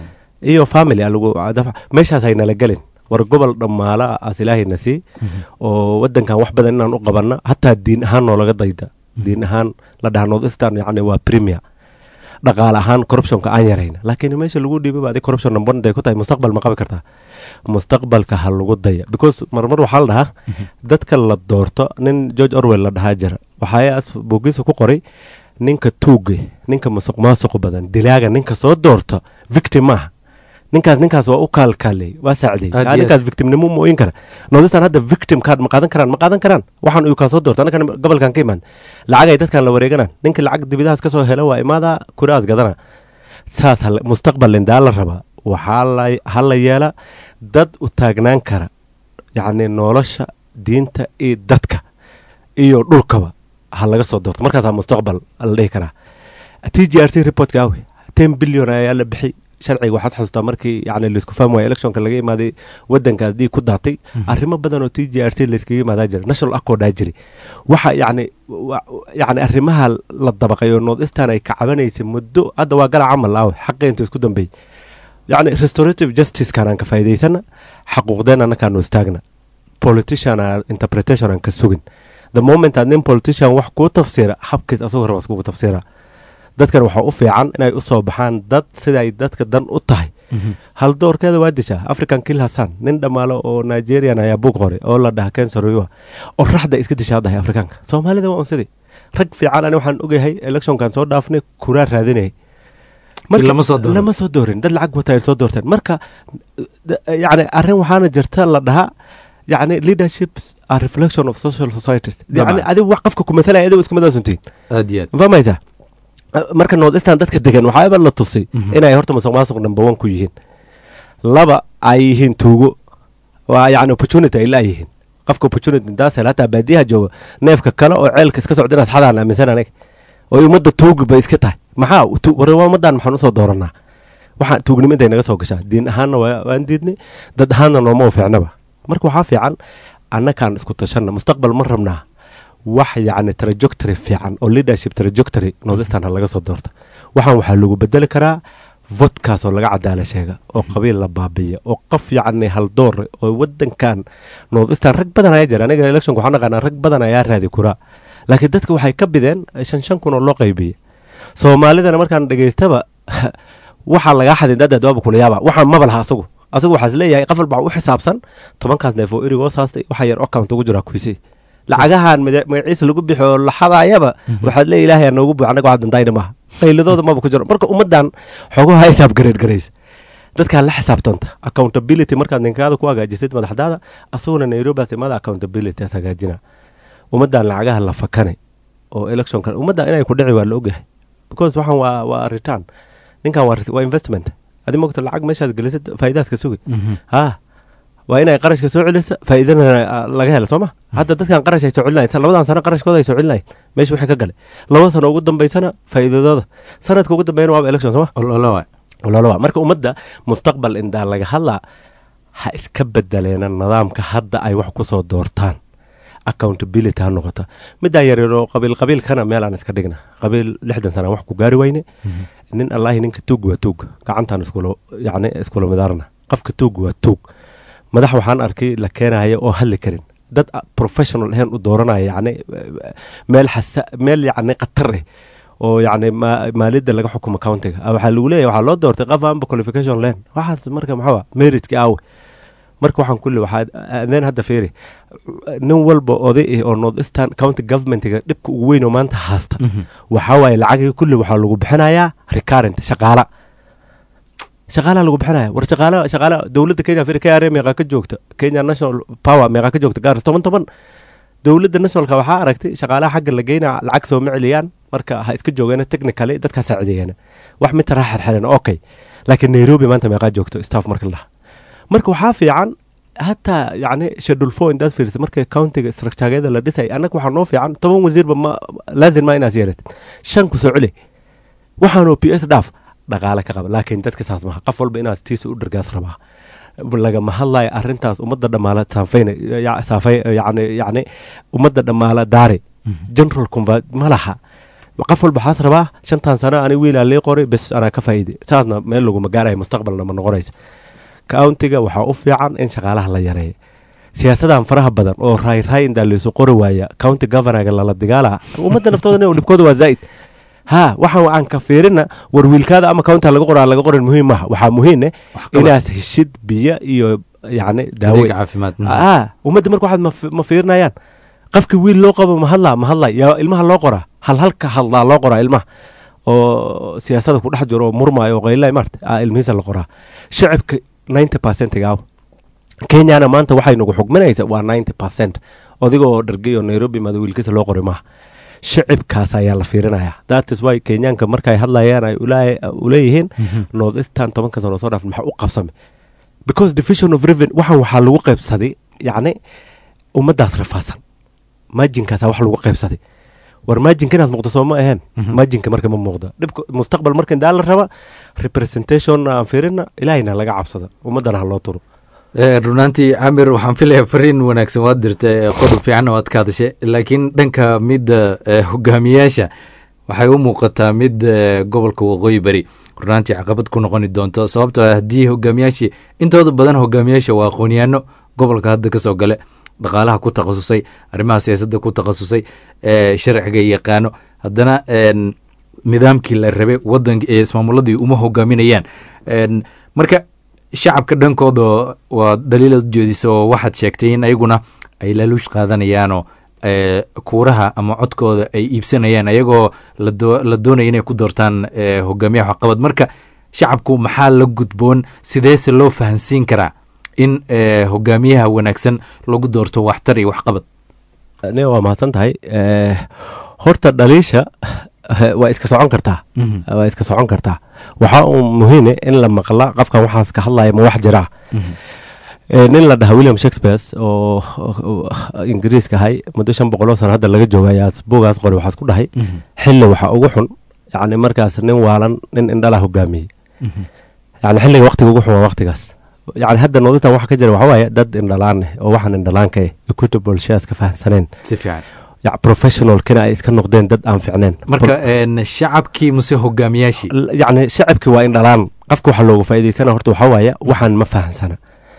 iyo family aa lagu daafac meeshaas hay nala gelin war gobol dhammaala aas ilaahayna sii oo wadankan wax badan inaan u qabanna hataa diin ahaan noolaga dayda diin ahaan la dhaha northestern yacni waa premier dhaqaale ahaan corruptionka aan yarayna laakiin meesha lagu dhiibay ba adig corruption number day ku tahay mustaqbal ma qabi kartaa mustaqbalka ha lagu daya because marmar waxaa la dhahaa dadka la doorto nin george orwell la dhahaa jira waxaa bogiisa ku qoray ninka tuuge ninka musuq maasuq badan dilaaga ninka soo doorto victim maaha ninkaas ninkaas waa u kaalkaaley waa saacdey Aad Ah, iyo ninkaas victimnimo ma ooyin kara northestern hadda victim card ma qaadan karaan ma qaadan karaan waxaan uu kaa soo doorta annakan gobolkan ka imaan lacag ay dadkan la wareeganaan ninka lacag dibidahaas ka soo helo waa imaada kuraas gadana saas hal- mustaqbal indaa la rabaa waxaa la ha la yeela dad u taagnaan kara yacni nolosha diinta iyo dadka iyo dhulkaba ha laga soo doorto markaasaa mustaqbal la dhihi karaa t g r c reportka awe ten billion ayaa la bixi sharciga waxaad xasuustaa markii yani laisku fahmi waaya electionka laga imaaday wadankaas dii ku daatay arrimo badan oo t g r c layskaga imaadaa jira national accordaa jiri waxa yani wa- yani arrimaha la dabaqay oo north eastern ay kacabanaysay muddo hadda waa gala camal aawe xaqeynta isku dambeey yani restorative justice kanaan ka faa'iidaysana xaquuqdeen annakaanu istaagna politician aan interpretation aan ka sugin the moment aad nin politician wax kuu tafsiira habkiis asagoo rabas kugu tafsiira dadkan waxaa u fiican inay u soo baxaan dad siday dadka dan u tahay hal doorkeeda waa dishaa african kill hasan nin dhammaalo oo nigerian ayaa buug qoray oo la dhaha kensaroyoa oo raxda iska dishaa dahay afrikaanka soomaalida waa unsidii rag fiican ani waxaan ogahay electionkan soo dhaafnay kuraa raadinayay Marka- lama soo dooran. lama soo doorin dad lacag wata ay soo doorteen marka d- yani arrin waxaana jirta la dhahaa yani leaderships are reflection of social societies yani Dabcan. adigu wax qofka ku matalaya adigu iska madaasuntiin aad iyo aad fahmaysaa marka north eastern dadka degan waxaaba la tusay Mhm. inay horta musuq maasuq number one ku yihiin laba ay yihiin tuugo waa yani opportunity ay laayihiin qofka opportunity daasel hataa baadiyaha jooga neefka kale oo ceelka iska socda inaas xadaan aaminsan aniga oo ummadda tuugi bay iska tahay maxaa tu- war waa ummaddan maxaan usoo dooranaa waxaan tuugnimo intay naga soo gashaa diin ahaanna waa- waan diidnay dad ahaanna nooma u fiicnaba marka waxaa fiican annakaan isku tashanna mustaqbal ma rabnaa wax yacni trajectory fiican oo leadership trajectory northeastern ha laga soo doorta waxaan waxaa lagu bedeli karaa vodkaasoo laga cadaala sheega oo qabiil la baabiya oo qof yacni haldoor oo wadankan northeastern rag badan ayaa jira aniga electionka waxaan naqaanaa rag badan ayaa raadi kuraa laakiin dadka waxay ka bideen shan shan kun oo loo qaybiyey soomaalidana markaan dhegaystaba waxaa lagaa xadin dadaad waaba kula yaaba waxaan maba laha asagu asagu waxaa isleeyahay qof walba u xisaabsan tobankaas neef oo erigoo saastay waxa yar account ugu jira kuisay lacagahan mada- magaciisa lagu bixi oo la xadaayaba waxaad leeya ilaahay aa noogu buuc annaga wax dantayna maaha qayladooda maba ku jiro marka ummaddan xoguha xisaab gareed garaysa dadkaa la xisaabtanta accountability markaad ninkaada ku hagaajisid madaxdaada asaguna nairobias imada accountability as hagaajina ummaddan lacagaha la fakane oo electionka ummaddan inay ku dhici waa la ogyahay because waxaan waa waa return ninkan waa res- waa investment adi mogta lacag meeshaas gelisid faa'iidaaska sugi ha waa inay qarashka soo celisa faa'iidana ah, laga helo soo ma hadda dadkan qarash ay soo celinayan labadan sano qarashkooda ay soo celinayan meesha wixii ka gale laba sano ugu dambaysana faa'iidadooda sanadka ugu dambeeyana waaba election soo ma ololo waay ololowa marka ummadda mustaqbal indaa laga hadlaa ha iska bedeleena nidaamka hadda ay wax ku soo doortaan accountability ha noqota midaan yaryaroo qabiil qabiilkana meelaan iska dhigna qabiil lixdan sana wax ku gaari wayne nin allaahi ninka tuug waa tuug gacantaan iskula yacni iskula midaarna qofka tuug waa tuug madax waxaan arkay la keenaya oo hadli karin dad a- professional ahayn u dooranaya yacni eh, meel xasa meel yacni khatar ah oo yacni ma- maaliyadda laga xukumo countiga Ah, waxaa lagu leeyahay waxaa loo doortay qof aanba qualification len waxaas marka maxaa meritki aawe marka waxaan kulli waxaa adeen hadda fiiri nin walba oday ah oo north eastern county governmentiga dhibka ugu weyn oo maanta haasta waxaa waaye lacagii kulli waxaa lagu bixinayaa recurrent shaqaala shaqaalaha lagu bixinaya war shaqaala shaqaala dowladda kenya firi kra meeqaa ka joogta kenya national power meeqaa ka joogta gaaris toban toban dowladda nationalka waxaa aragtay shaqaalaha xagga la geynaa lacag soo ma celiyaan marka ha iska joogeena technically dadkaa saacideeyana wax mid taraa xerxeren okay laakiin nairobi maanta meeqaa joogto staff marka la dhaha marka waxaa fiican hataa yacni schedule four intaad fiirisa marka countiga structuregeeda la dhisay annaga waxaa noo fiican toban wasiirba ma laazim ma inaas yeelatid shan ku soo celi waxaanoo p s dhaaf dhaqaale ka qaba laakiin dadka saas maha qof walba inaas tiisa u dhargaas rabaa lagama hadlayo arrintaas ummadda dhammaala saafayna ya- saafay yacni yacni ummadda dhammaala daari general conva ma laha qof walba waxaas rabaa shantan sano ani wiilaa lii qoray bes anaa ka faa'iiday saasna meel laguma gaaraya mustaqbalna ma noqonaysa countiga waxaa u fiican in shaqaalaha la yareeyo siyaasadan faraha badan oo raay raay indaa laysu qori waaya county governorga lala dagaala ummadda naftooda nin dhibkooda waa zaa'id ha waxaan aan ka fiirina war wiilkaada ama county laga qoraa laga qorin muhiim maaha waxaa muhiim eh Waxqabad. inaad heshid biyo iyo yacni adeeg daaweyn caafimaad ah ummadda marka waxaad ma fi- ma fiirinayaan qofka wiil loo qabo ma hadlaa ma hadlaa yaa ilmaha loo qoraa hal halka hadlaa loo qoraa ilmaha oo siyaasada ku dhex jiro oo murmaayo oo qaylay maarta ah ilmihiisa la qoraa shacibka 90 percent gaaw kenyana maanta waxay nagu xugminaysa waa 90 percent odigoo dhargay oo nairobi maada wiilkiisa loo qoray maaha shacibkaas ayaa la fiirinaya that is why kenyaanka markay hadlayaan ay ulaa- uleeyihiin north eastern tobanka sano soo dhaaf maxaa u qabsamay because division of revenue waxaan waxaa lagu qaybsaday yacni ummaddaas rafaadsan maajinkaasa wax lagu qaybsaday war maajinka inaas muuqda soo ma aheen maajinka marka ma muuqda dhibka mustaqbal marka indaa la raba representation aan fiirina ilaahayna laga cabsada ummaddana ha loo turo Eh, runaantii camir waxaan filayaa fariin wanaagsan waad dirta eh, qodob fiicanna waad ka hadashay laakiin dhanka midda eh, hogaamiyaasha waxay u muuqataa mid eh, gobolka waqooyi bari runaantii caqabad ku noqoni doonto sababtoo ah haddii hogaamiyaashii intooda badan hogaamiyaasha waa aqoonyaano gobolka hadda kasoo gale dhaqaalaha ku takhasusay arrimaha siyaasadda ku takhasusay eh, sharciga yaqaano haddana en, nidaamkii la rabay wadanka ee ismaamuladii uma hogaaminayaan En, marka shacabka dhankooda waa dhaliilad jeediso oo waxaad sheegtay in ayaguna ay laaluush qaadanayaanoo eh, kuuraha ama codkooda ay iibsanayaan ayagoo la doo- la doonaya inay ku doortaan eh, hogaamiyaha waxqabad marka shacabku maxaa la gudboon sideese loo fahansiin karaa in eh, hogaamiyaha wanaagsan lagu doorto waxtar iyo waxqabad ne waa mahadsan tahay Eh, horta dhaliisha waa iska socon kartaa waa iska socon kartaa waxaa uu muhiine in la maqla qofkan waxaas ka hadlaya ma wax jiraa nin la dhaha william shakespeares oo ingiriiska ahay muddo shan boqoloo sano hadda laga jooga ayaa buugaas qori waxaas ku dhahay xilli waxaa ugu xun yacni markaas nin waalan nin indhala hogaamiyey yani xilliga waqtiga ugu xun waa waqtigaas yani hadda noodintan waxa ka jira waxa waaye dad indhalaan eh oo waxaan indhalaanka eh equitable shares ka fahamsaneen si fiican ya professionalkina ay iska noqdeen dad aan ficneen marka shacabkii muse hogaamiyaashii yacni shacabkii waa indhalaan qofka waxa looga faa'iidaysana horta waxaa waaye waxaan ma fahamsana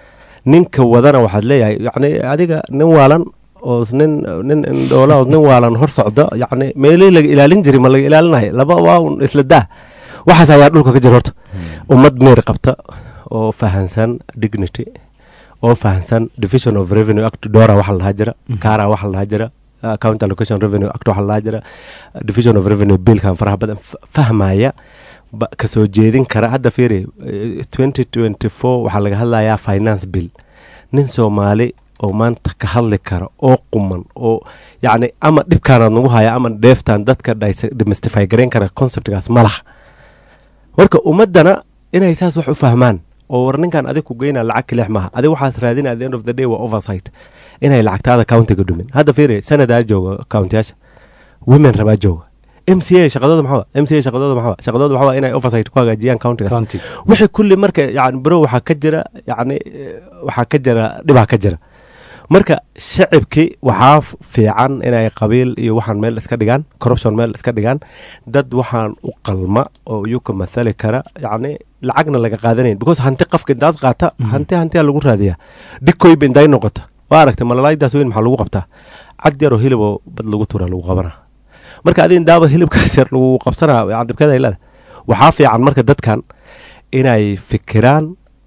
ninka wadana waxaad leeyahay yacni adiga nin waalan oo nin nin indhoola oo nin waalan hor socdo yacni meelihii laga ilaalin jiray ma laga ilaalinayo laba waa un isla daa waxaas ayaa dhulka ka jira horta ummad meer qabta oo fahansan dignity oo fahansan division of revenue act dora waxa la dhahaa jira kara waxa la dhahaa jira account allocation revenue act waxa la dhahaa jira division of revenue billkan faraha badan fahmaya kasoo jeedin kara hadda fiiri twenty twenty four waxaa laga hadlayaa finance bill nin soomaali oo maanta ka hadli kara oo quman oo yacni ama dhibkaanaad nagu haya ama dheeftaan dadka demystify garayn kara conceptgaas ma laha marka ummaddana inay saas wax u fahmaan oo war ninkan adig ku geynaa lacag kilix maaha adig waxaas raadina at the end of the day waa oversight inay lacagtaada countiga dhumin hadda fiiri sanadaa jooga countiyaasha women rabaa jooga m c a shaqadooda maxaa m c a shaqadooda maxaa shaqadooda waxaa inay oversight ku hagaajiyaan countiga wixii kulli marka yani bro waxaa ka jira yacni waxaa ka jira dhibaa ka jira marka shacibkii waxaa fiican inay qabiil iyo waxaan meel iska dhigaan corruption meel iska dhigaan dad waxaan u qalma oo iyuka mathali kara yacni lacagna laga qaadanayn because hanti qafka intaas qaata hanti hantiyaa lagu raadiyaa dhikoyba inday noqoto waa aragtay malalaydaas weyn maxaa lagu qabtaa cad yaroo hilib oo bad lagu turaa lagu qabanaa marka adi indaaba hilibkaas yar lagu qabsanaa yani dhibkeeda ay leedahay waxaa fiican marka dadkan inay fikiraan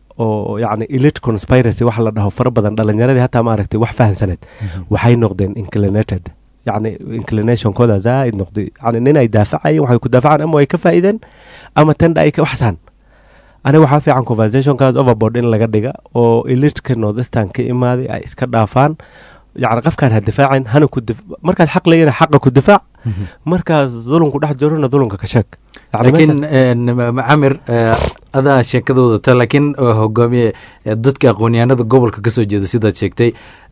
oo yacni elite conspiracy waxa la dhaho fara badan dhalinyaradii hataa maaragtay wax fahansaneed waxay noqdeen inclinated yacni inclinationkooda zaaid noqday yani nin ay daafacayeen waxay ku daafacaan ama ay ka faa'iideen ama tenda ay ka waxsaan aniga waxaa fiican conversationkaas overboard in laga dhiga oo eliteka northeastern ka imaaday ay iska dhaafaan yacni qofkaan ha difaacin hana ku markaad xaq leeyana xaqa ku difaac markaas dulunku dhex jirona dulunka ka sheeg laakiin camir adaa sheekadooda ta laakiin hogaamiye dadka aqoonyahanada gobolka kasoo jeeda sidaad sheegtay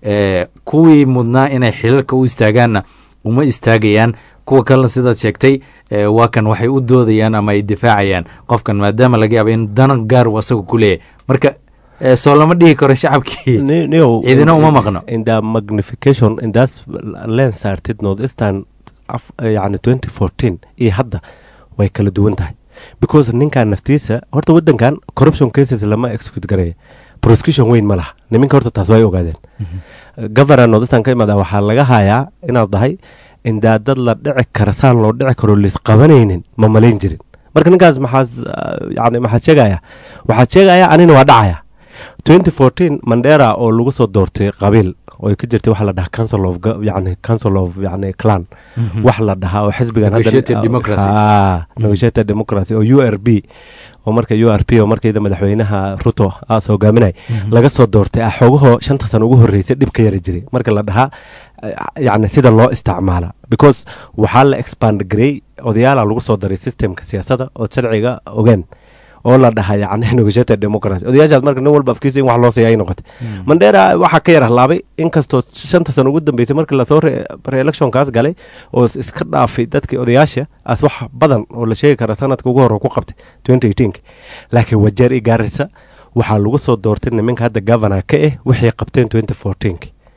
kuwii mudnaa inay xilalka u istaagaanna uma istaagayaan kuwa kalena sidaad sheegtay waa kan waxay u doodayaan ama ay difaacayaan qofkan maadaama laga yaaba in danan gaar uu asaga ku leeyahay marka soo lama dhihi karo shacabkii ciidina uma maqno in the magnification in that len saartid northeastern yani twenty fourteen iyo hadda way kala duwan tahay because ninkan naftiisa horta wadankan corruption cases lama execute gareeya prosecution weyn ma laha niminka horta taas way ogaadeen governor northeastern ka imaada waxaa laga hayaa inaad dahay indaa dad la dhici kara saan loo dhici karo lis qabanaynin ma malayn jirin marka ninkaas maxaas yani maxaad sheegaya waxaad sheegaya anina waa dhacaya twenty fourteen mandera oo lagu soo doortay qabiil oo ka jirtay waxa la dhahaa council of yani council of yani clan wax la dhahaa oo xisbigan negotiated democracy oo u r b oo marka u r p oo markayda madaxweynaha ruto aas hogaaminay laga soo doortay ah xoogahoo shanta sano ugu horreysay dhib ka yari jiray marka la dhahaa yani sida loo isticmaala because waxaa la expand garey odayaala lagu soo daray systemka siyaasadda oo sharciga ogeen oo la dhaha yani negotiated democracy odayaashaas marka nin walba afkiisa in wax loo siiya ay noqotay mandera waxaa ka yar ahlaabay inkastoo shanta sano ugu dambeysay markii lasoo re-electionkaas galay oo iska dhaafay dadkii odayaasha as wax badan oo la sheegi kara sanadka ugu hore ku qabtay twenty eighteen laakiin wajeer i gaarisa waxaa lagu soo doortay niminka hadda governor ka ah waxay qabteen twenty fourteen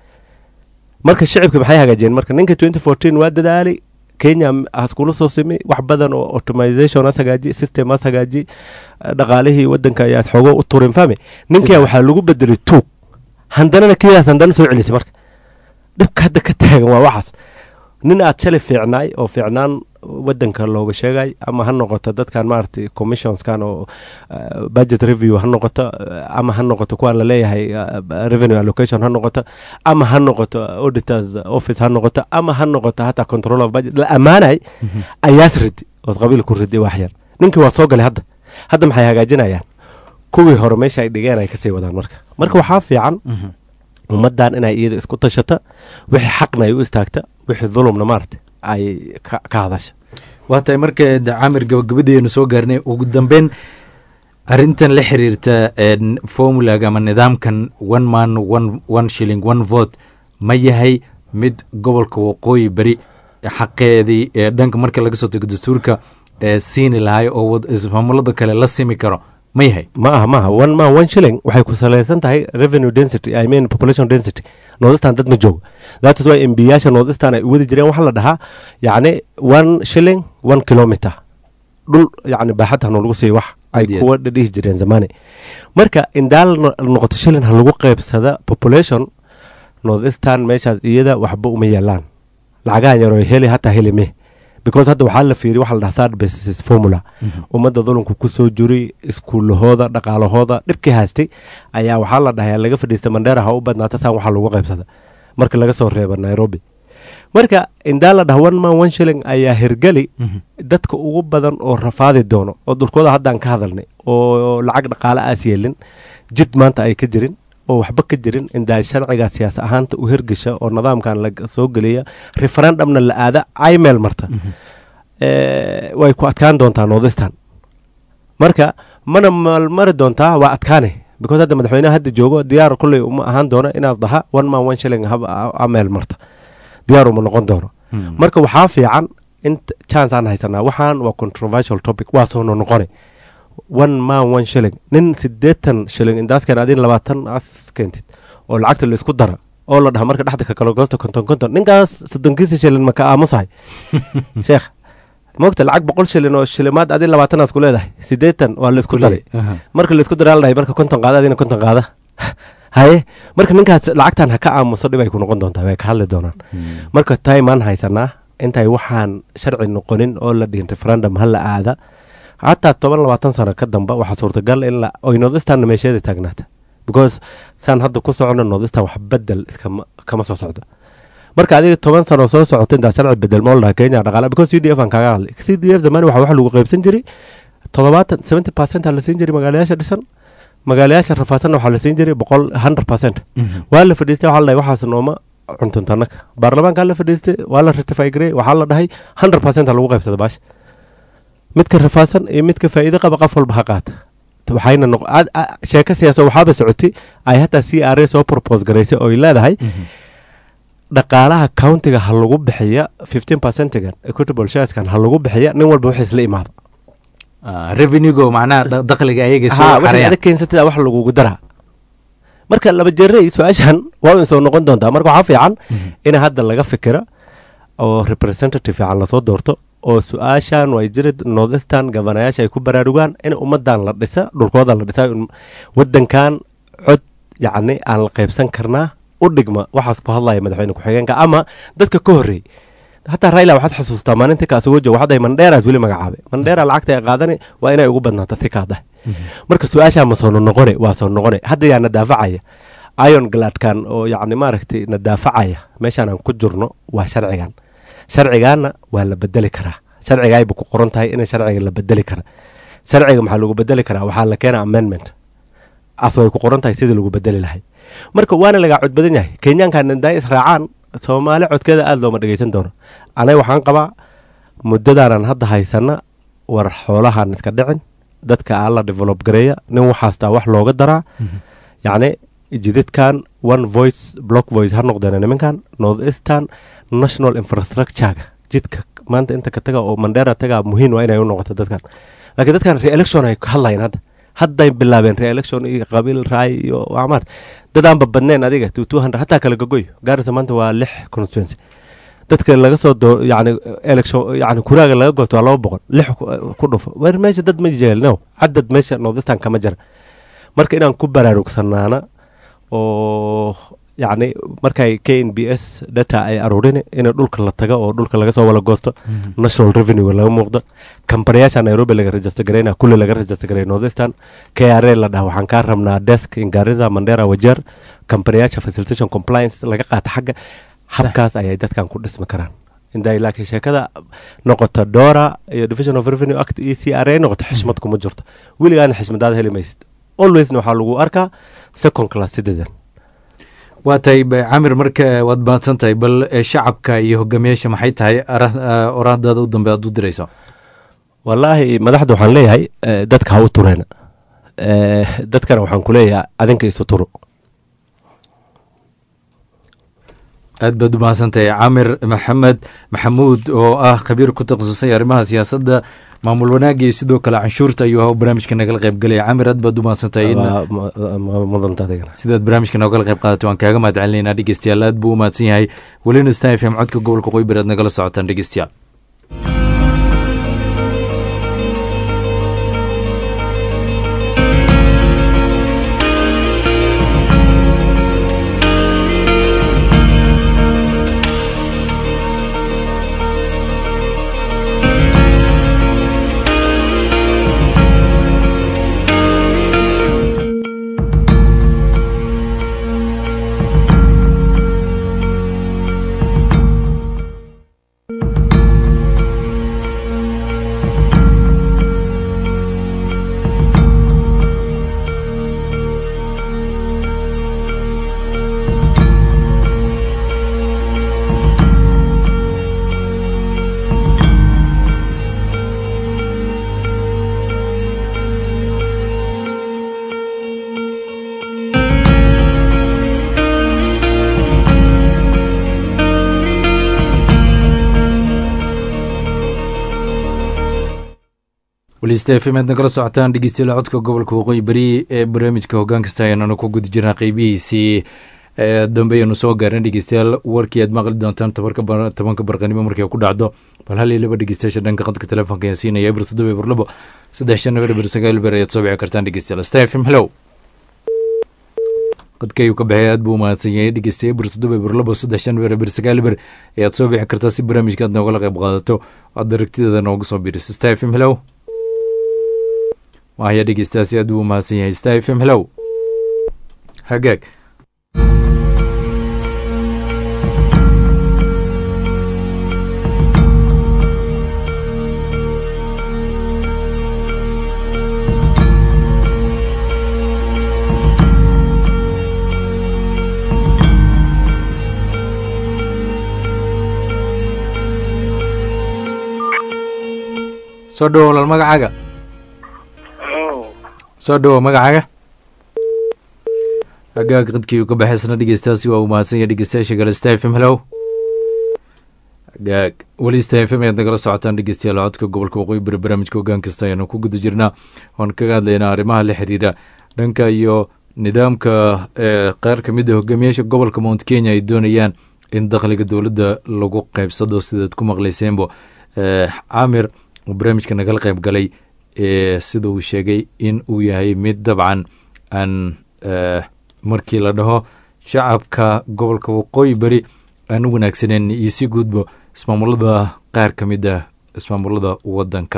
marka shicibka maxay hagaajiyeen marka ninka twenty fourteen waa dadaalay kenya haskula soo simi wax badan oo automization has hagaaji system has hagaaji dhaqaalihii wadanka ayaad xoogo u turin fahmi ninkaa waxaa lagu bedelay tuug handanana kidaas handana soo celisay marka dhibka hadda ka taagan waa waxaas nin aad shalay fiicnaay oo fiicnaan wadanka looga sheegay ama ha noqoto dadkan maaragtay commissionskan oo budget review ha noqoto ama ha noqoto kuwaan laleeyahay revenue allocation ha noqoto ama ha noqoto auditors office ha noqoto ama ha noqoto hataa control of budget la ammaanay ayaas ridi ood qabiil ku riday wax yar ninkii waa soo galay hadda hadda maxay hagaajinayaan kuwii hore meesha ay dhigeen ay kasii wadaan marka marka waxaa fiican ummaddan inay iyada isku tashata wixii xaqna ay u istaagta wixii dulumna maarata ay ka hadasha waa tahay marka camir gabagabadeenu soo gaarnay ugu dambeyn arrintan la xiriirta formulaga ama nidaamkan one man one one shilling one vote ma yahay mid gobolka waqooyi beri xaqeedii ee dhanka marka laga soo tego dastuurka ee siini lahay oo ismaamulada kale la simi karo ma yahay ma aha maaha one man one shilling waxay ku salaysan tahay revenue density i mean population density northistan dad ma joogo that is why embiyaasha northistan ay u wadi jireen waxaa la dhahaa yacni one shilling one kilometer dhul yacni baaxad ha noolagu siiyo wax ay kuwa dhihi jireen zamani marka indaal noqoto shilling ha lagu qaybsada population northistan meeshaas iyada waxba uma yaalaan lacagahan yaroo heli hataa heli meh because hadda waxaa la fiiriy waxa la dhaha third basis formula ummadda dulunku ku soo jiray iskuulahooda dhaqaalahooda dhibkii haystay ayaa waxaa la dhahayaa laga fadhiista mandheera ha u badnaata saan waxaa lagu qaybsada marka laga soo reeba nairobi marka indaa la dhaha one man one shilling ayaa hirgeli dadka ugu badan oo rafaadi doono oo dulkooda haddaan ka hadalnay oo lacag dhaqaale aas yeelin jid maanta ay ka jirin oo waxba ka jirin indaa sharciga siyaas ahaanta u hirgasha oo nidaamkan la soo geliya referendumna la aada imel marta way ku adkaan doontaa northistan marka mana malmari doontaa waa adkaane because hadda madaxweynaha hadda joogo diyaar kulley uma ahaan doono inaad dhaha one man one shilling ameel marta diyaar uma noqon doono marka waxaa fiican in chance aan haysanaa waxaan waa controversial topic waa soo noqone one man one shilling nin sideetan shilling indaaskan adin labaatan as keentid oo lacagta la isku dara oo la dhaha marka dhexda ka kala goosto konton konton ninkaas soddonkiisa shilling maka aamusahay sheekh mogta lacag boqol shilin oo shilimaad adin labaatanaas ku leedahay sideetan waa la isku daray marka la isku daraa la dhahay marka konton qaada adina konton qaada haye marka ninkaas lacagtan ha ka aamuso dhib ay ku noqon doontaa way ka hadli doonaan marka taimaan haysanaa intay waxaan sharci noqonin oo la dhihin referendum ha la aada hataa toban labaatan sano ka damba waxaa suurtagal in oy northistanna meesheeda taagnaata because saan hadda ku socono northistan wax bedel iskama kama soo socdo marka adiga toban sano soo socota intaa sharci bedel moo ladhaha kenya dhaqaala because c d f aan kaaga hadlay c d f zamani waxa wax lagu qaybsan jiray toddobaatan seventy percent aa la siin jiray magaalayaasha dhisan magaalayaasha rafaadsanna waxaa la siin jiray boqol hundred percent waa la fadhiistay waxaa la dhahay waxaas nooma cuntuntanaka baarlamaankaa la fadhiistay waa la ratify garey waxaa la dhahay hundred percent ha lagu qaybsada baasha midka rafaadsan iyo midka faa'iido qaba qof walba ha qaata waxayna sheeko siyaasa waxaaba socotay ay hataa c r a soo propose garaysay oo ay leedahay dhaqaalaha countiga ha lagu bixiya fifteen percentigan equitable shareskan ha lagu bixiya nin walba wixiis la imaado revenuego macnaha dakhliga ayaga soo waxay adag keensatida wax lagugu daraa marka laba jeerey su-aashan waa in soo noqon doontaa marka waxaa fiican in hadda laga fikira oo representative fiican lasoo doorto oo su-aashan way jiri northistan gabanayaasha ay ku baraarugaan in ummadan la dhisa dhulkooda la dhisa wadankan cod yacni aan la qaybsan karnaa u dhigma waxaas ku hadlaya madaxweyne ku-xigeenka ama dadka ka horreey hataa raila waxaad xasuustaa maalinta kaasugo joogo waxaday mandheeraas weli magacaabay mandheera lacagta ay qaadani waa inay ugu badnaata si kaadahay marka su-aashaa ma soo noqone waa soo noqone hadda yaa na daafacaya ion gladkan oo yacni maaragtay na daafacaya meeshaan aan ku jirno waa sharcigan sharcigaana waa la bedeli karaa sharcigaayba ku qoran tahay in sharciga la bedeli kara sharciga maxaa lagu bedeli karaa waxaa la keena amendment as way ku qoran tahay sidii lagu bedeli lahay marka waana lagaa cod badan yahay kenyaankan inday israacaan soomaali codkeeda aada looma dhegeysan doono anaga waxaan qabaa muddadaanan hadda haysana war xoolahan iska dhicin dadka aan la develop gareeya nin waxaastaa wax looga daraa yacni jidadkan one voice block voice ha noqdeen nimankan north eastern national infrastructurega jidka maanta inta ka taga oo mandheera taga muhiim waa inay u noqoto dadkan laakiin dadkan re-election ay ka hadlayeen hadda hadday bilaabeen re-election iyo qabiil raay iyo amaar dadaanba badneen adiga two two hundred hataa kala gogoy gaarisa maanta waa lix constituency dadka laga soo doo yani election yani kuraaga laga goosto waa laba boqol lix ku dhufo weer meesha dad ma jeelno cadad meesha northistan kama jira marka inaan ku baraarugsanaana oo yacni markay k n b s data ay aruurin in dhulka la taga oo dhulka laga soo wala goosto national revenue laga muuqdo kambaniyaasha nairobi laga register gareyna kulli laga register gareya northistan k r a la dhaha waxaan kaa rabnaa desk ingariza mandera wajeer kambaniyaasha facilitation compliance laga qaata xagga habkaas ayay dadkan ku dhismi karaan inday laakiin sheekada noqoto dora iyo division of revenue act iyo c r a noqoto xishmad kuma jirto weligaana xishmadaada heli maysid alwaysna waxaa lagu arkaa second class citizen waa tahay camir marka waad mahadsan tahay bal shacabka iyo hogaamiyaasha maxay tahay oraahdaada u dambe aad u dirayso wallaahi madaxda waxaan leeyahay dadka ha u tureena dadkana waxaan ku leeyahay adinka isu turo aad baad u mahadsantahay camir maxamed maxamuud oo ah khabiir ku takhasusay arrimaha siyaasadda maamul wanaagga iyo sidoo kale canshuurta ayuu ahaa barnaamijka nagala qayb galaya camir aad baad u mahadsantahay sidaad barnaamijka noogala qayb qaadato waan kaaga mahad celinaynaa dhegeystayaal aad buu u mahadsan yahay welina stan f m codka gobolka qoybar aad nagala socotaan dhegeystayaal weliista f m aad nagala socotaan dhegeystayaal codka gobolka waqooyi beri ee barnaamijka hoggaan kasta ayaananu ku guda jirnaa qeybihiisii dambe ayanu soo gaarna dhegeystayaal warkii aad maqli doontaan tobanka barqanimo markay ku dhacdo bal hal iyo laba dhegeystayaasha dhanka qadka telefoonka ayaan siinaya eber toddoba eber labo saddex shan eber eber sagaal eber ayaad soo bici kartaan dhegeystayaal sta f m hellow qadka ayuu ka baxay aad buu umahadsan yahay dhegeystaye eber toddoba eber labo saddex shan eber eber sagaal eber ayaad soo bixi kartaa si barnaamijka aad noogala qayb qaadato aad aragtideeda nooga soo biiriso sta f m hellow mahaya dhegeystaasi aad buu u mahadsan yahay sta f m hellow hagaag soo dhowo walaal magacaaga soo dhowo magacaaga hagaag qadkii uu ka baxaysna dhegeystaasi waa uu mahadsan yahay dhegeystayaasha kale sta f m hellow hagaag weli sta f m ayaad nagala socotaan dhegeystayaal codka gobolka waqooyi bari barnaamijka hoggaan kasta ayaanu ku guda jirnaa oan kaga hadlaynaa arrimaha la xiriira dhanka iyo nidaamka qaar ka mid a hogaamiyaasha gobolka mount kenya ay doonayaan in dakhliga dowladda lagu qeybsado sidaad ku maqlayseenbo camir uu barnaamijka nagala qayb galay sida uu sheegay in uu yahay mid dabcan aan markii la dhaho shacabka gobolka waqooyi beri aan u wanaagsaneyn iyo si guudba ismaamulada qaar ka mid ah ismaamulada waddanka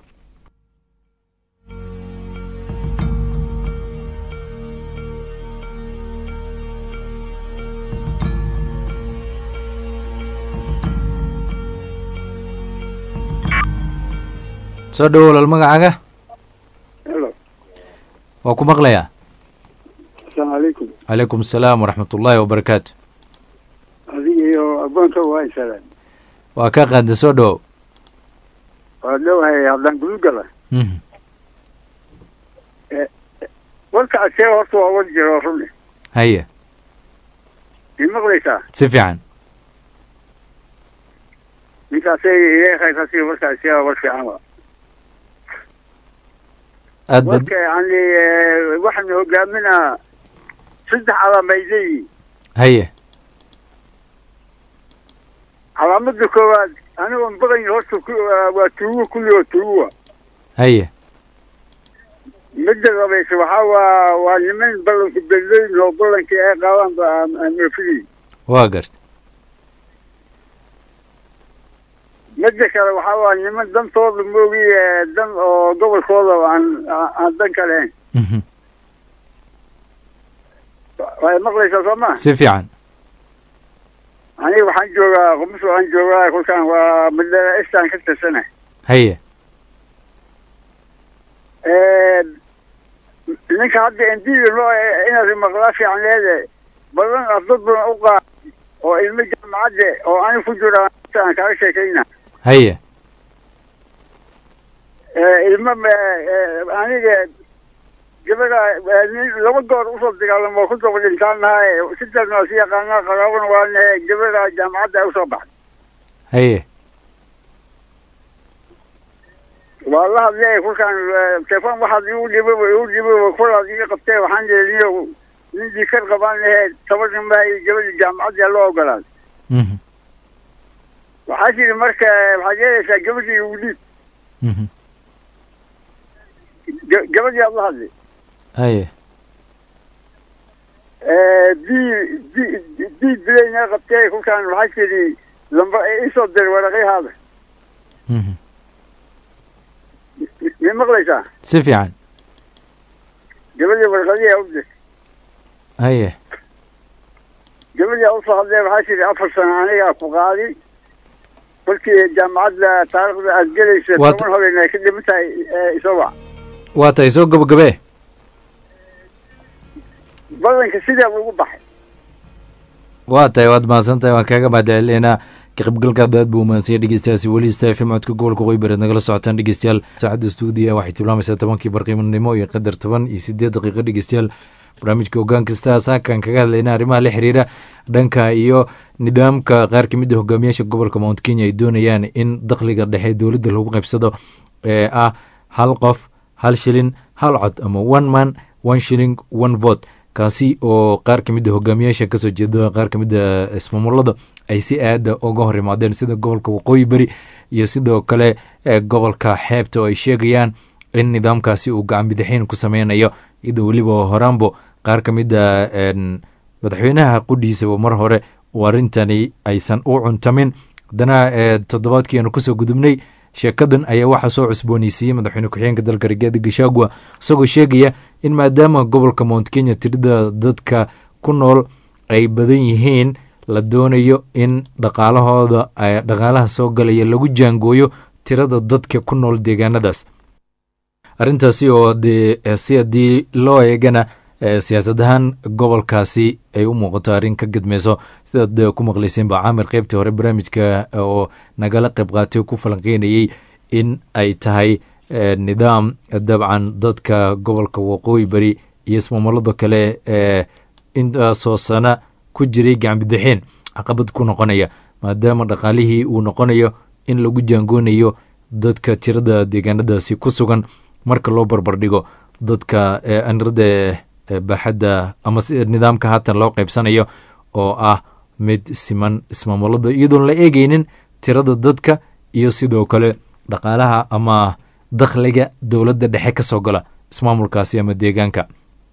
soo dhowo walaal magacaaga waa ku maqlayaa asalaamu calaykum calaykum asalaam waraxmat ullaahi wabarakaatu adiga iyo agoonka waa isalaan waa kaa qaada soo dhowow waa dhowahay haddaan gudugala warka asee horta waa war jiro rune haye i maqlaysaa si fiican ninkaasay ileekhaykasi warka asee war fiican wa aad bad warka yani waxaanu hogaaminaa saddex calaamayday haye calaamada koowaad anigoon baqayn horta waa tuugo kulli oo tuugowa haye midda labayse waxaa waa waa niman ballanku bedleyn oo ballankii ay qaadaan aan oofinayn waa garta midda kale waxaa waa niman dantooda moogi dan oo gobolkooda aan aan dan ka lahayn way maqlaysaa soo ma si fiican aniga waxaan joogaa qumus waxaan joogaa kolkaan waa madala istaan ka tirsana haye ninka hadda endiga noo inaad maqlaa fiican leede badan ardad badan u qaad oo ilmo jaamacadde oo ani ku jira aan kaga sheekayna haye ilmo aniga gabadha nin laba goor usoo dagaalamo oo ku daba dhintaan nahay sidaasna waa si yaqaanaa qaraabana waa nahe gabadha jaamacadda ay usoo baxday haye waa la hadlay kulkaan telefon waxaad igu dhibaba igu dhibaba kulaad iga qabtee waxaan yidhi niyo nin jikar qabaan nahe toban maa iyo gabadha jaamacadda loo ogolaaday mhm waxaa tiri marka waxaad yeelaysaa gabadhii igu dhiib mhm Ga- gabadhii aad la hadlay haye dii di dii dilayna qabtee kulkaan waxaa tiri lamba isoo dir waraqyahaada mhm ma maqlaysaa si fiican gabadhii warqadihii u dir haye gabadhii aa usoo hadlee waxaa tiri afar sano anigaa ku qaadi kolkii jaamacadda taariikhda aad gelaysa Waa- toban habeen ay ka dhiman tahay isoba waa tahay soo gabagabee badanka sidaa ugu baxay waa tahay waad mahadsan tahay waan kaaga mahadcelinaynaa ka qaybgalkaada aad buu umahansanya dhegeystayaasi weli sta fm codka gobolka qoy bareed nagala socotaan dhegeystayaal saacadda stuudiya waxay tilmaamaysaa tobankii barqiimanimo iyo qadar toban iyo sideed daqiiqo dhegeystayaal barnaamijka ogaan kasta saakan kaga hadlayna arrimaha la xiriira dhanka iyo nidaamka qaar ka mid a hogaamiyaasha gobolka mount kenya ay doonayaan in dakhliga dhexe dowladda lagu qaybsado ee ah hal qof hal shilin hal cod ama one man one shilling one vote kaasi oo qaar ka mid a hogaamiyaasha kasoo jeeda qaar ka mid a ismaamulada ay si aada uga hor imaadeen sida gobolka waqooyi beri iyo sidoo kale ee gobolka xeebta oo ay sheegayaan in nidaamkaasi uu gacan bidixeyn ku sameynayo iyadoo weliba horaanbo qaar ka mid a een, madaxweynaha qudhiisaba mar hore uu arrintani aysan u cuntamin haddana ee, toddobaadkii aanu kusoo gudubnay sheekadan ayaa waxaa soo cusbooneysiiyey madaxweyne ku-xigeenka dalka rigaadi gashagua isagoo sheegaya in maadaama gobolka mount kenya tirada dadka ku nool ay badan yihiin la doonayo in dhaqaalahooda ay- dhaqaalaha soo galaya lagu jaangooyo tirada dadka ku nool deegaanadaas arrintaasi oo dee eh, si haddii loo eegana eh, siyaasad ahaan gobolkaasi ay u muuqato arrin ka gadmeyso sidaad eh, ku maqlayseen ba caamir qeybtii hore barnaamijka eh, oo nagala qayb qaatay oo ku falanqeynayey in ay tahay eh, nidaam eh, dabcan dadka gobolka waqooyi beri iyo ismaamulada kale ee intaasoo sana ku jiray gacanbidixeen caqabad ku noqonaya maadaama dhaqaalihii uu noqonayo in lagu jaangoonayo dadka tirada deegaanadaasi ku sugan marka loo barbardhigo dadka ee anirada ee baaxadda ama si nidaamka haatan loo qaybsanayo oo ah mid siman ismaamulada iyadoon la eegeynin tirada dadka iyo sidoo kale dhaqaalaha ama dakhliga dowladda dhexe ka soo gala ismaamulkaasi ama deegaanka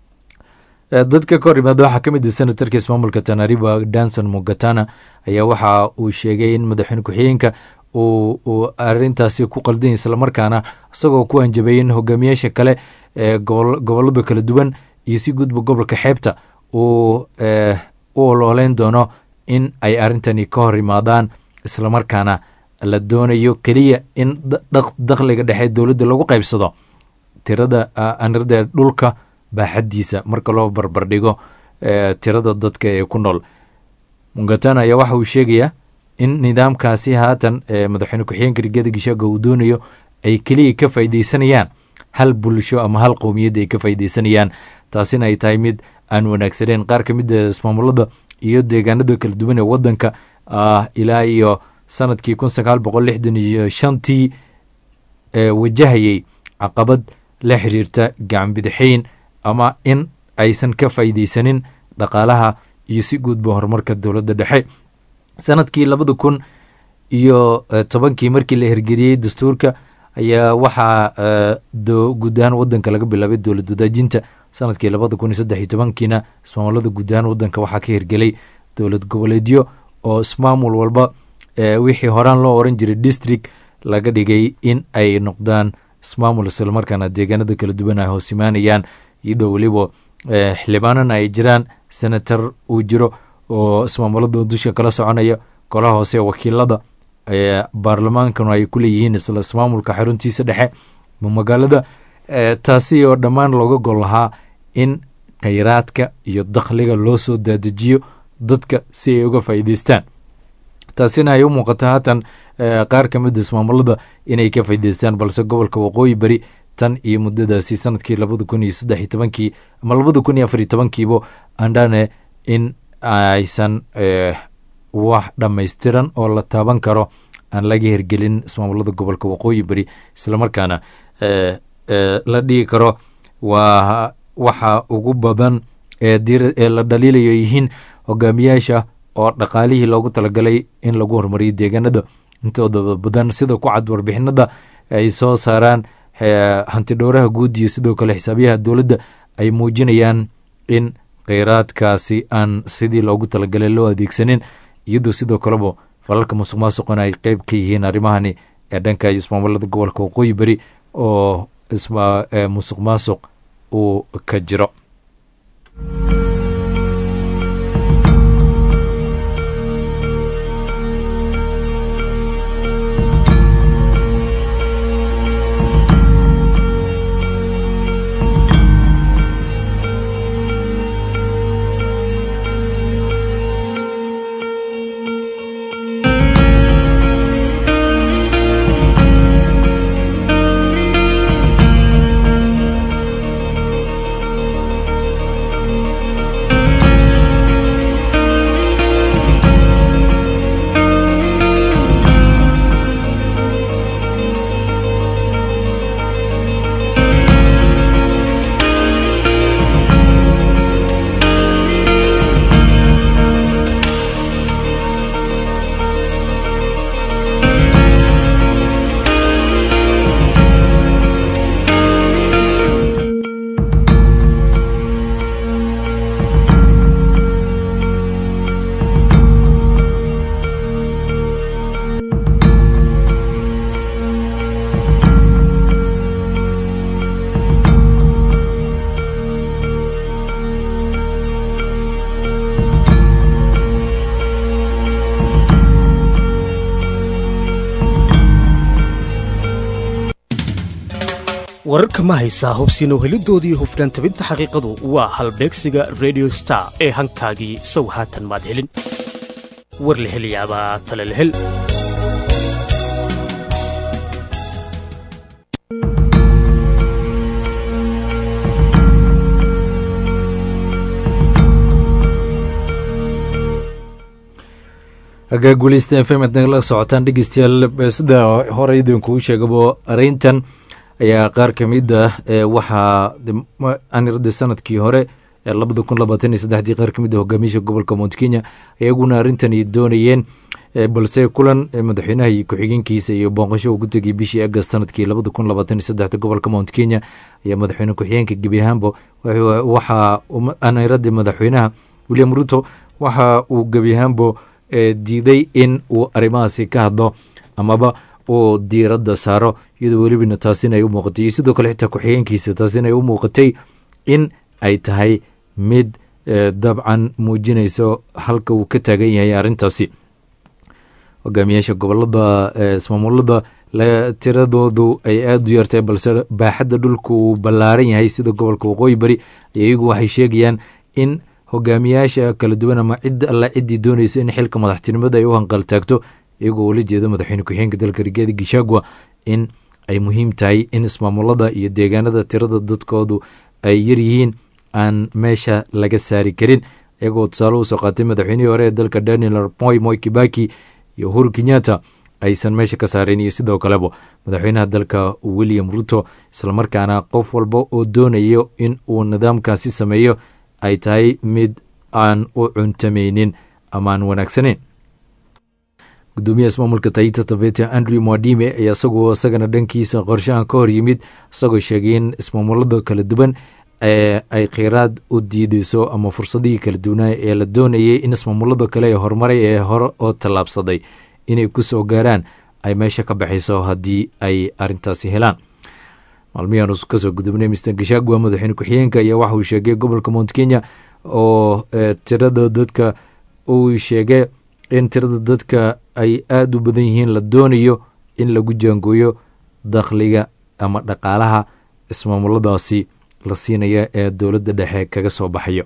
Eh, dadka ka hor yimaada waxaa ka mid ah senatarka ismaamulka tanariba danson mugatana ayaa waxa uu sheegay in madaxweyne ku-xigeenka uu uu arrintaasi ku qaldan yahay islamarkaana isagoo ku hanjabay in hogaamiyaasha kale ee gobol gobolada kala duwan iyo si gudba gobolka xeebta uu eh, u olooleyn doono in ay arrintani ka hor yimaadaan islamarkaana la doonayo keliya in da- dhaq- dakhliga dhexe dowladda lagu qaybsado tirada ah, anirada dhulka baaxaddiisa marka loo barbardhigo eh, tirada dadka ee ku nool mungatana ayaa waxa uu sheegayaa in nidaamkaasi haatan ee madaxweyne ku-xigeenka rigada gishaaga uu doonayo ay keliya ka faaideysanayaan hal bulsho ama hal qowmiyad ay ka faaideysanayaan taasina ay tahay mid aan wanaagsaneyn qaar ka mid a ismaamulada iyo deegaanada kala duwan ee wadanka ah ilaa iyo sanadkii kun sagaal boqol lixdan iyo shantii ee wajahayay caqabad la xiriirta gacan bidixeyn ama in aysan ka faa'iideysanin dhaqaalaha iyo si guudba horumarka dowladda dhexe sanadkii labada kun iyo eh, tobankii markii la hirgeliyey dastuurka ayaa waxaa eh, do- guud ahaan wadanka laga bilaabay dowlad wadaajinta sanadkii labada kun iyo saddex iyo tobankiina ismaamulada guud ahaan wadanka waxaa ka hirgelay dowlad goboleedyo oo ismaamul walba eh, wixii horaan loo oran jiray district laga dhigay in ay noqdaan ismaamul islamarkaana deegaanada kala duwan ay hoos imaanayaan iyadoo weliba eh, xildhibaanana ay jiraan senator uu jiro oo ismaamulada dusha kala soconaya golaha hoose ee wakiilada ee baarlamaankanu ay ku leeyihiin isla ismaamulka xaruntiisa dhexe ma magaalada eh, taasi oo dhammaan looga gol lahaa in khayraadka iyo dakhliga loo soo daadejiyo dadka si ay uga faa'iideystaan taasina ay u muuqato haatan eh, qaar ka mid a ismaamulada inay ka faa'iideystaan balse gobolka waqooyi beri tan iyo muddadaasi sanadkii labada kun iyo saddex iyo tobankii ama labada kun iyo afar iyo tobankiibo andhane in aysan wax dhammaystiran oo la taaban karo aan laga hirgelin ismaamulada gobolka waqooyi beri islamarkaana la dhigi karo waa waxa ugu badan ee la dhaliilayo yihiin hogaamiyaasha oo dhaqaalihii loogu talagalay in lagu horumariyo deegaanada intooda badan sida ku cad warbixinada ay soo saaraan hantidhowraha guud iyo sidoo kale xisaabiyaha dowladda ay muujinayaan in kheyraadkaasi aan sidii loogu talagalay loo adeegsanin iyadoo sidoo kaleba falalka musuq maasuqona ay qeyb ka yihiin arrimahani ee dhanka ismaamulada gobolka waqooyi beri oo musuq maasuq uu ka jiro wararka ma haysaa hubsiino helidoodii hufnaan tabinta xaqiiqadu waa halbeegsiga redio star ee hankaagii sow haatan maad helin war la helayaabaa tale la hel hagaa guuleysta f m ad nagala socotaan dhegeystayaal sida hore idinkuu sheegabo areyntan ayaa qaar ka mid ah waxaa anirada sanadkii hore labada kun labaatan iyo saddexdii qaar kamid ah hogaamiyaasha gobolka mount kenya iyaguna arintani doonayeen balse kulan madaxweynaha iyo ku-xigeenkiisa iyo booqasho ugu tegay bishii agast sanadkii labada kun labaatan iyo saddexda gobolka mount kenya ayaa madaxweyne ku-xigeenka gebi ahaanba waxaa aniradii madaxweynaha william ruto waxa uu gebi ahaanbo diiday in uu arrimahaasi ka hadlo amaba uu diiradda saaro iyadoo welibana taasina ay u muuqatay iyo sidoo kale xitaa ku-xigeenkiisa taasina ay u muuqatay in ay tahay mid dabcan muujinayso halka uu ka taagan yahay arrintaasi hogaamiyaasha gobolada ismaamulada tiradoodu ay aada u yartay balse baaxadda dhulka uu ballaaran yahay sida gobolka waqooyi bari iyagu waxay sheegayaan in hogaamiyaasha kala duwan ama cid alla ciddii doonaysa in xilka madaxtinimada ay u hanqaltaagto iyagoo ula jeeda madaxweyne ku-xigeenka dalka rigaadi gishagwa in ay muhiim tahay in ismaamulada iyo deegaanada tirada dadkoodu ay yaryihiin aan meesha laga saari karin iyagoo tusaale usoo qaatay madaxweynihii hore ee dalka daniel moy moy kibaki iyo uhuru kenyatta aysan meesha ka saareen iyo sidoo kaleba madaxweynaha dalka william ruto islamarkaana qof walba oo doonayo in uu nidaamkaasi sameeyo ay tahay mid aan u cuntameynin amaan wanaagsaneyn gudoomiyaha ismaamulka taita taveta andrew mwadime ayaa isagoo isagana dhankiisa qorshahan ka hor yimid isagoo sheegay in ismaamulada kala duwan ee ay kheyraad u diideyso ama fursadihii kala duwanaa ee la doonayay in ismaamulada kale ee horumaray ee hore oo tallaabsaday inay kusoo gaaraan ay meesha ka baxayso haddii ay arintaasi helaan maalmihian kasoo gudubnay mr gashagwa madaxweyne ku-xigeenka ayaa waxa uu sheegay gobolka mount kenya oo tirada dadka uu sheegay in tirada dadka ay aada u badan yihiin la doonayo in lagu jaangooyo dakhliga ama dhaqaalaha ismaamuladaasi la siinaya ee dowladda dhexe kaga soo baxayo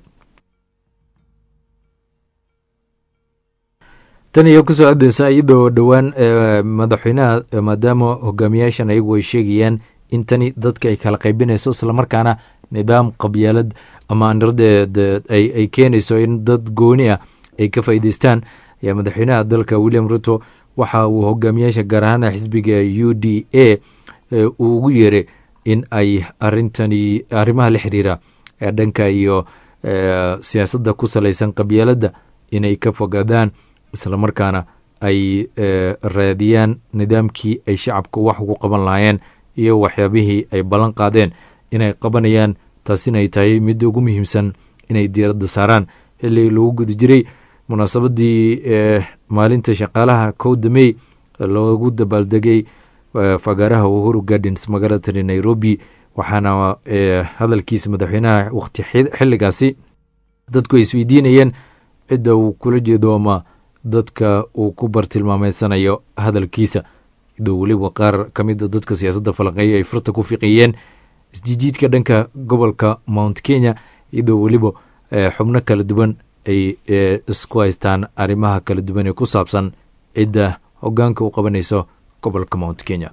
tan iyo kusoo adeysa iyadoo dhowaan madaxweynaha maadaama hogaamiyaashan ayagu ay sheegayaan in tani dadka ay kala qaybinayso islamarkaana nidaam qabyaalad ama ay keenayso in dad gooni ah ay ka faa'iideystaan ayaa madaxweynaha dalka william ruto waxa uu hogaamiyaasha gaar ahaan xisbiga u d a uu ugu yeeray in ay arintani arrimaha la xiriira ee dhanka iyo siyaasadda ku salaysan qabyaaladda inay ka fogaadaan islamarkaana ay raadiyaan nidaamkii ay shacabka wax ugu qaban lahaayeen iyo waxyaabihii ay ballan qaadeen inay qabanayaan taasina ay tahay midda ugu muhiimsan inay diiradda saaraan xilli lagu guda jiray munaasabadii maalinta shaqaalaha kowda mey loogu dabaaldegay fagaaraha uhuru gardens magaalada tani nairobi waxaana hadalkiisa madaxweynaha waqti xilligaasi dadku ay isweydiinayeen cidda uu kula jeedo ama dadka uu ku bartilmaameysanayo hadalkiisa idoo weliba qaar ka mida dadka siyaasadda falanqeeya ay furta ku fiqiyeen isjijiidka dhanka gobolka mount kenya iyadoo weliba xubno kala duwan ay isku haystaan arrimaha kala duwan ee ku saabsan cidda hogaanka u qabanayso gobolka mount kenya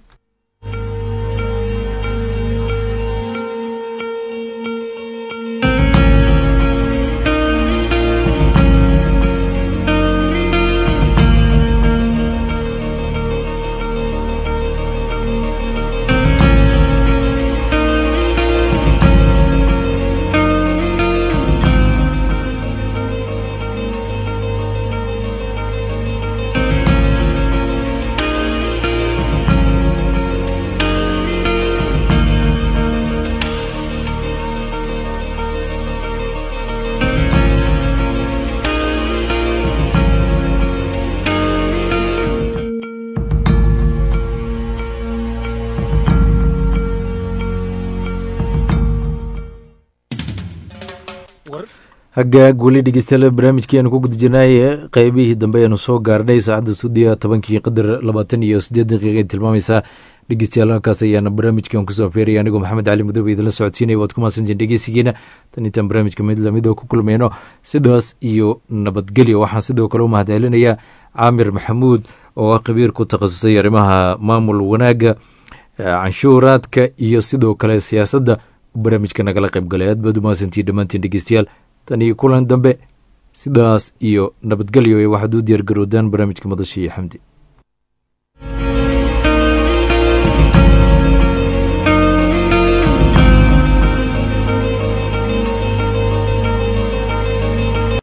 hagaag weli dhegeystayaal barnaamijkeenu ku guda jirnay qeybihii dambe ayanu soo gaarnay saacadda suudiya tobankii qadar labaatan iyo siddeed daqiiqa tilmaamaysaa dhegeystayaal halkaas ayaana barnaamijkan kusoo feeraya anigoo maxamed cali madoobe idinla socodsiinaya waad ku mahadsantiin dhegeysigiina tan intaan barnaamijka mid lamida ku kulmayno sidaas iyo nabadgelyo waxaan sidoo kale u mahad celinayaa caamir maxamuud oo ah khabiir ku takhasusay arrimaha maamul wanaagga canshuuraadka iyo sidoo kale siyaasadda barnaamijka nagala qaybgalay aad baad u mahadsantiin dhammaantiin dhegeystayaal tan iyo kulan dambe sidaas iyo nabadgelyo waxaad u diyaar garoodaan barnaamijka madasha iyo xamdi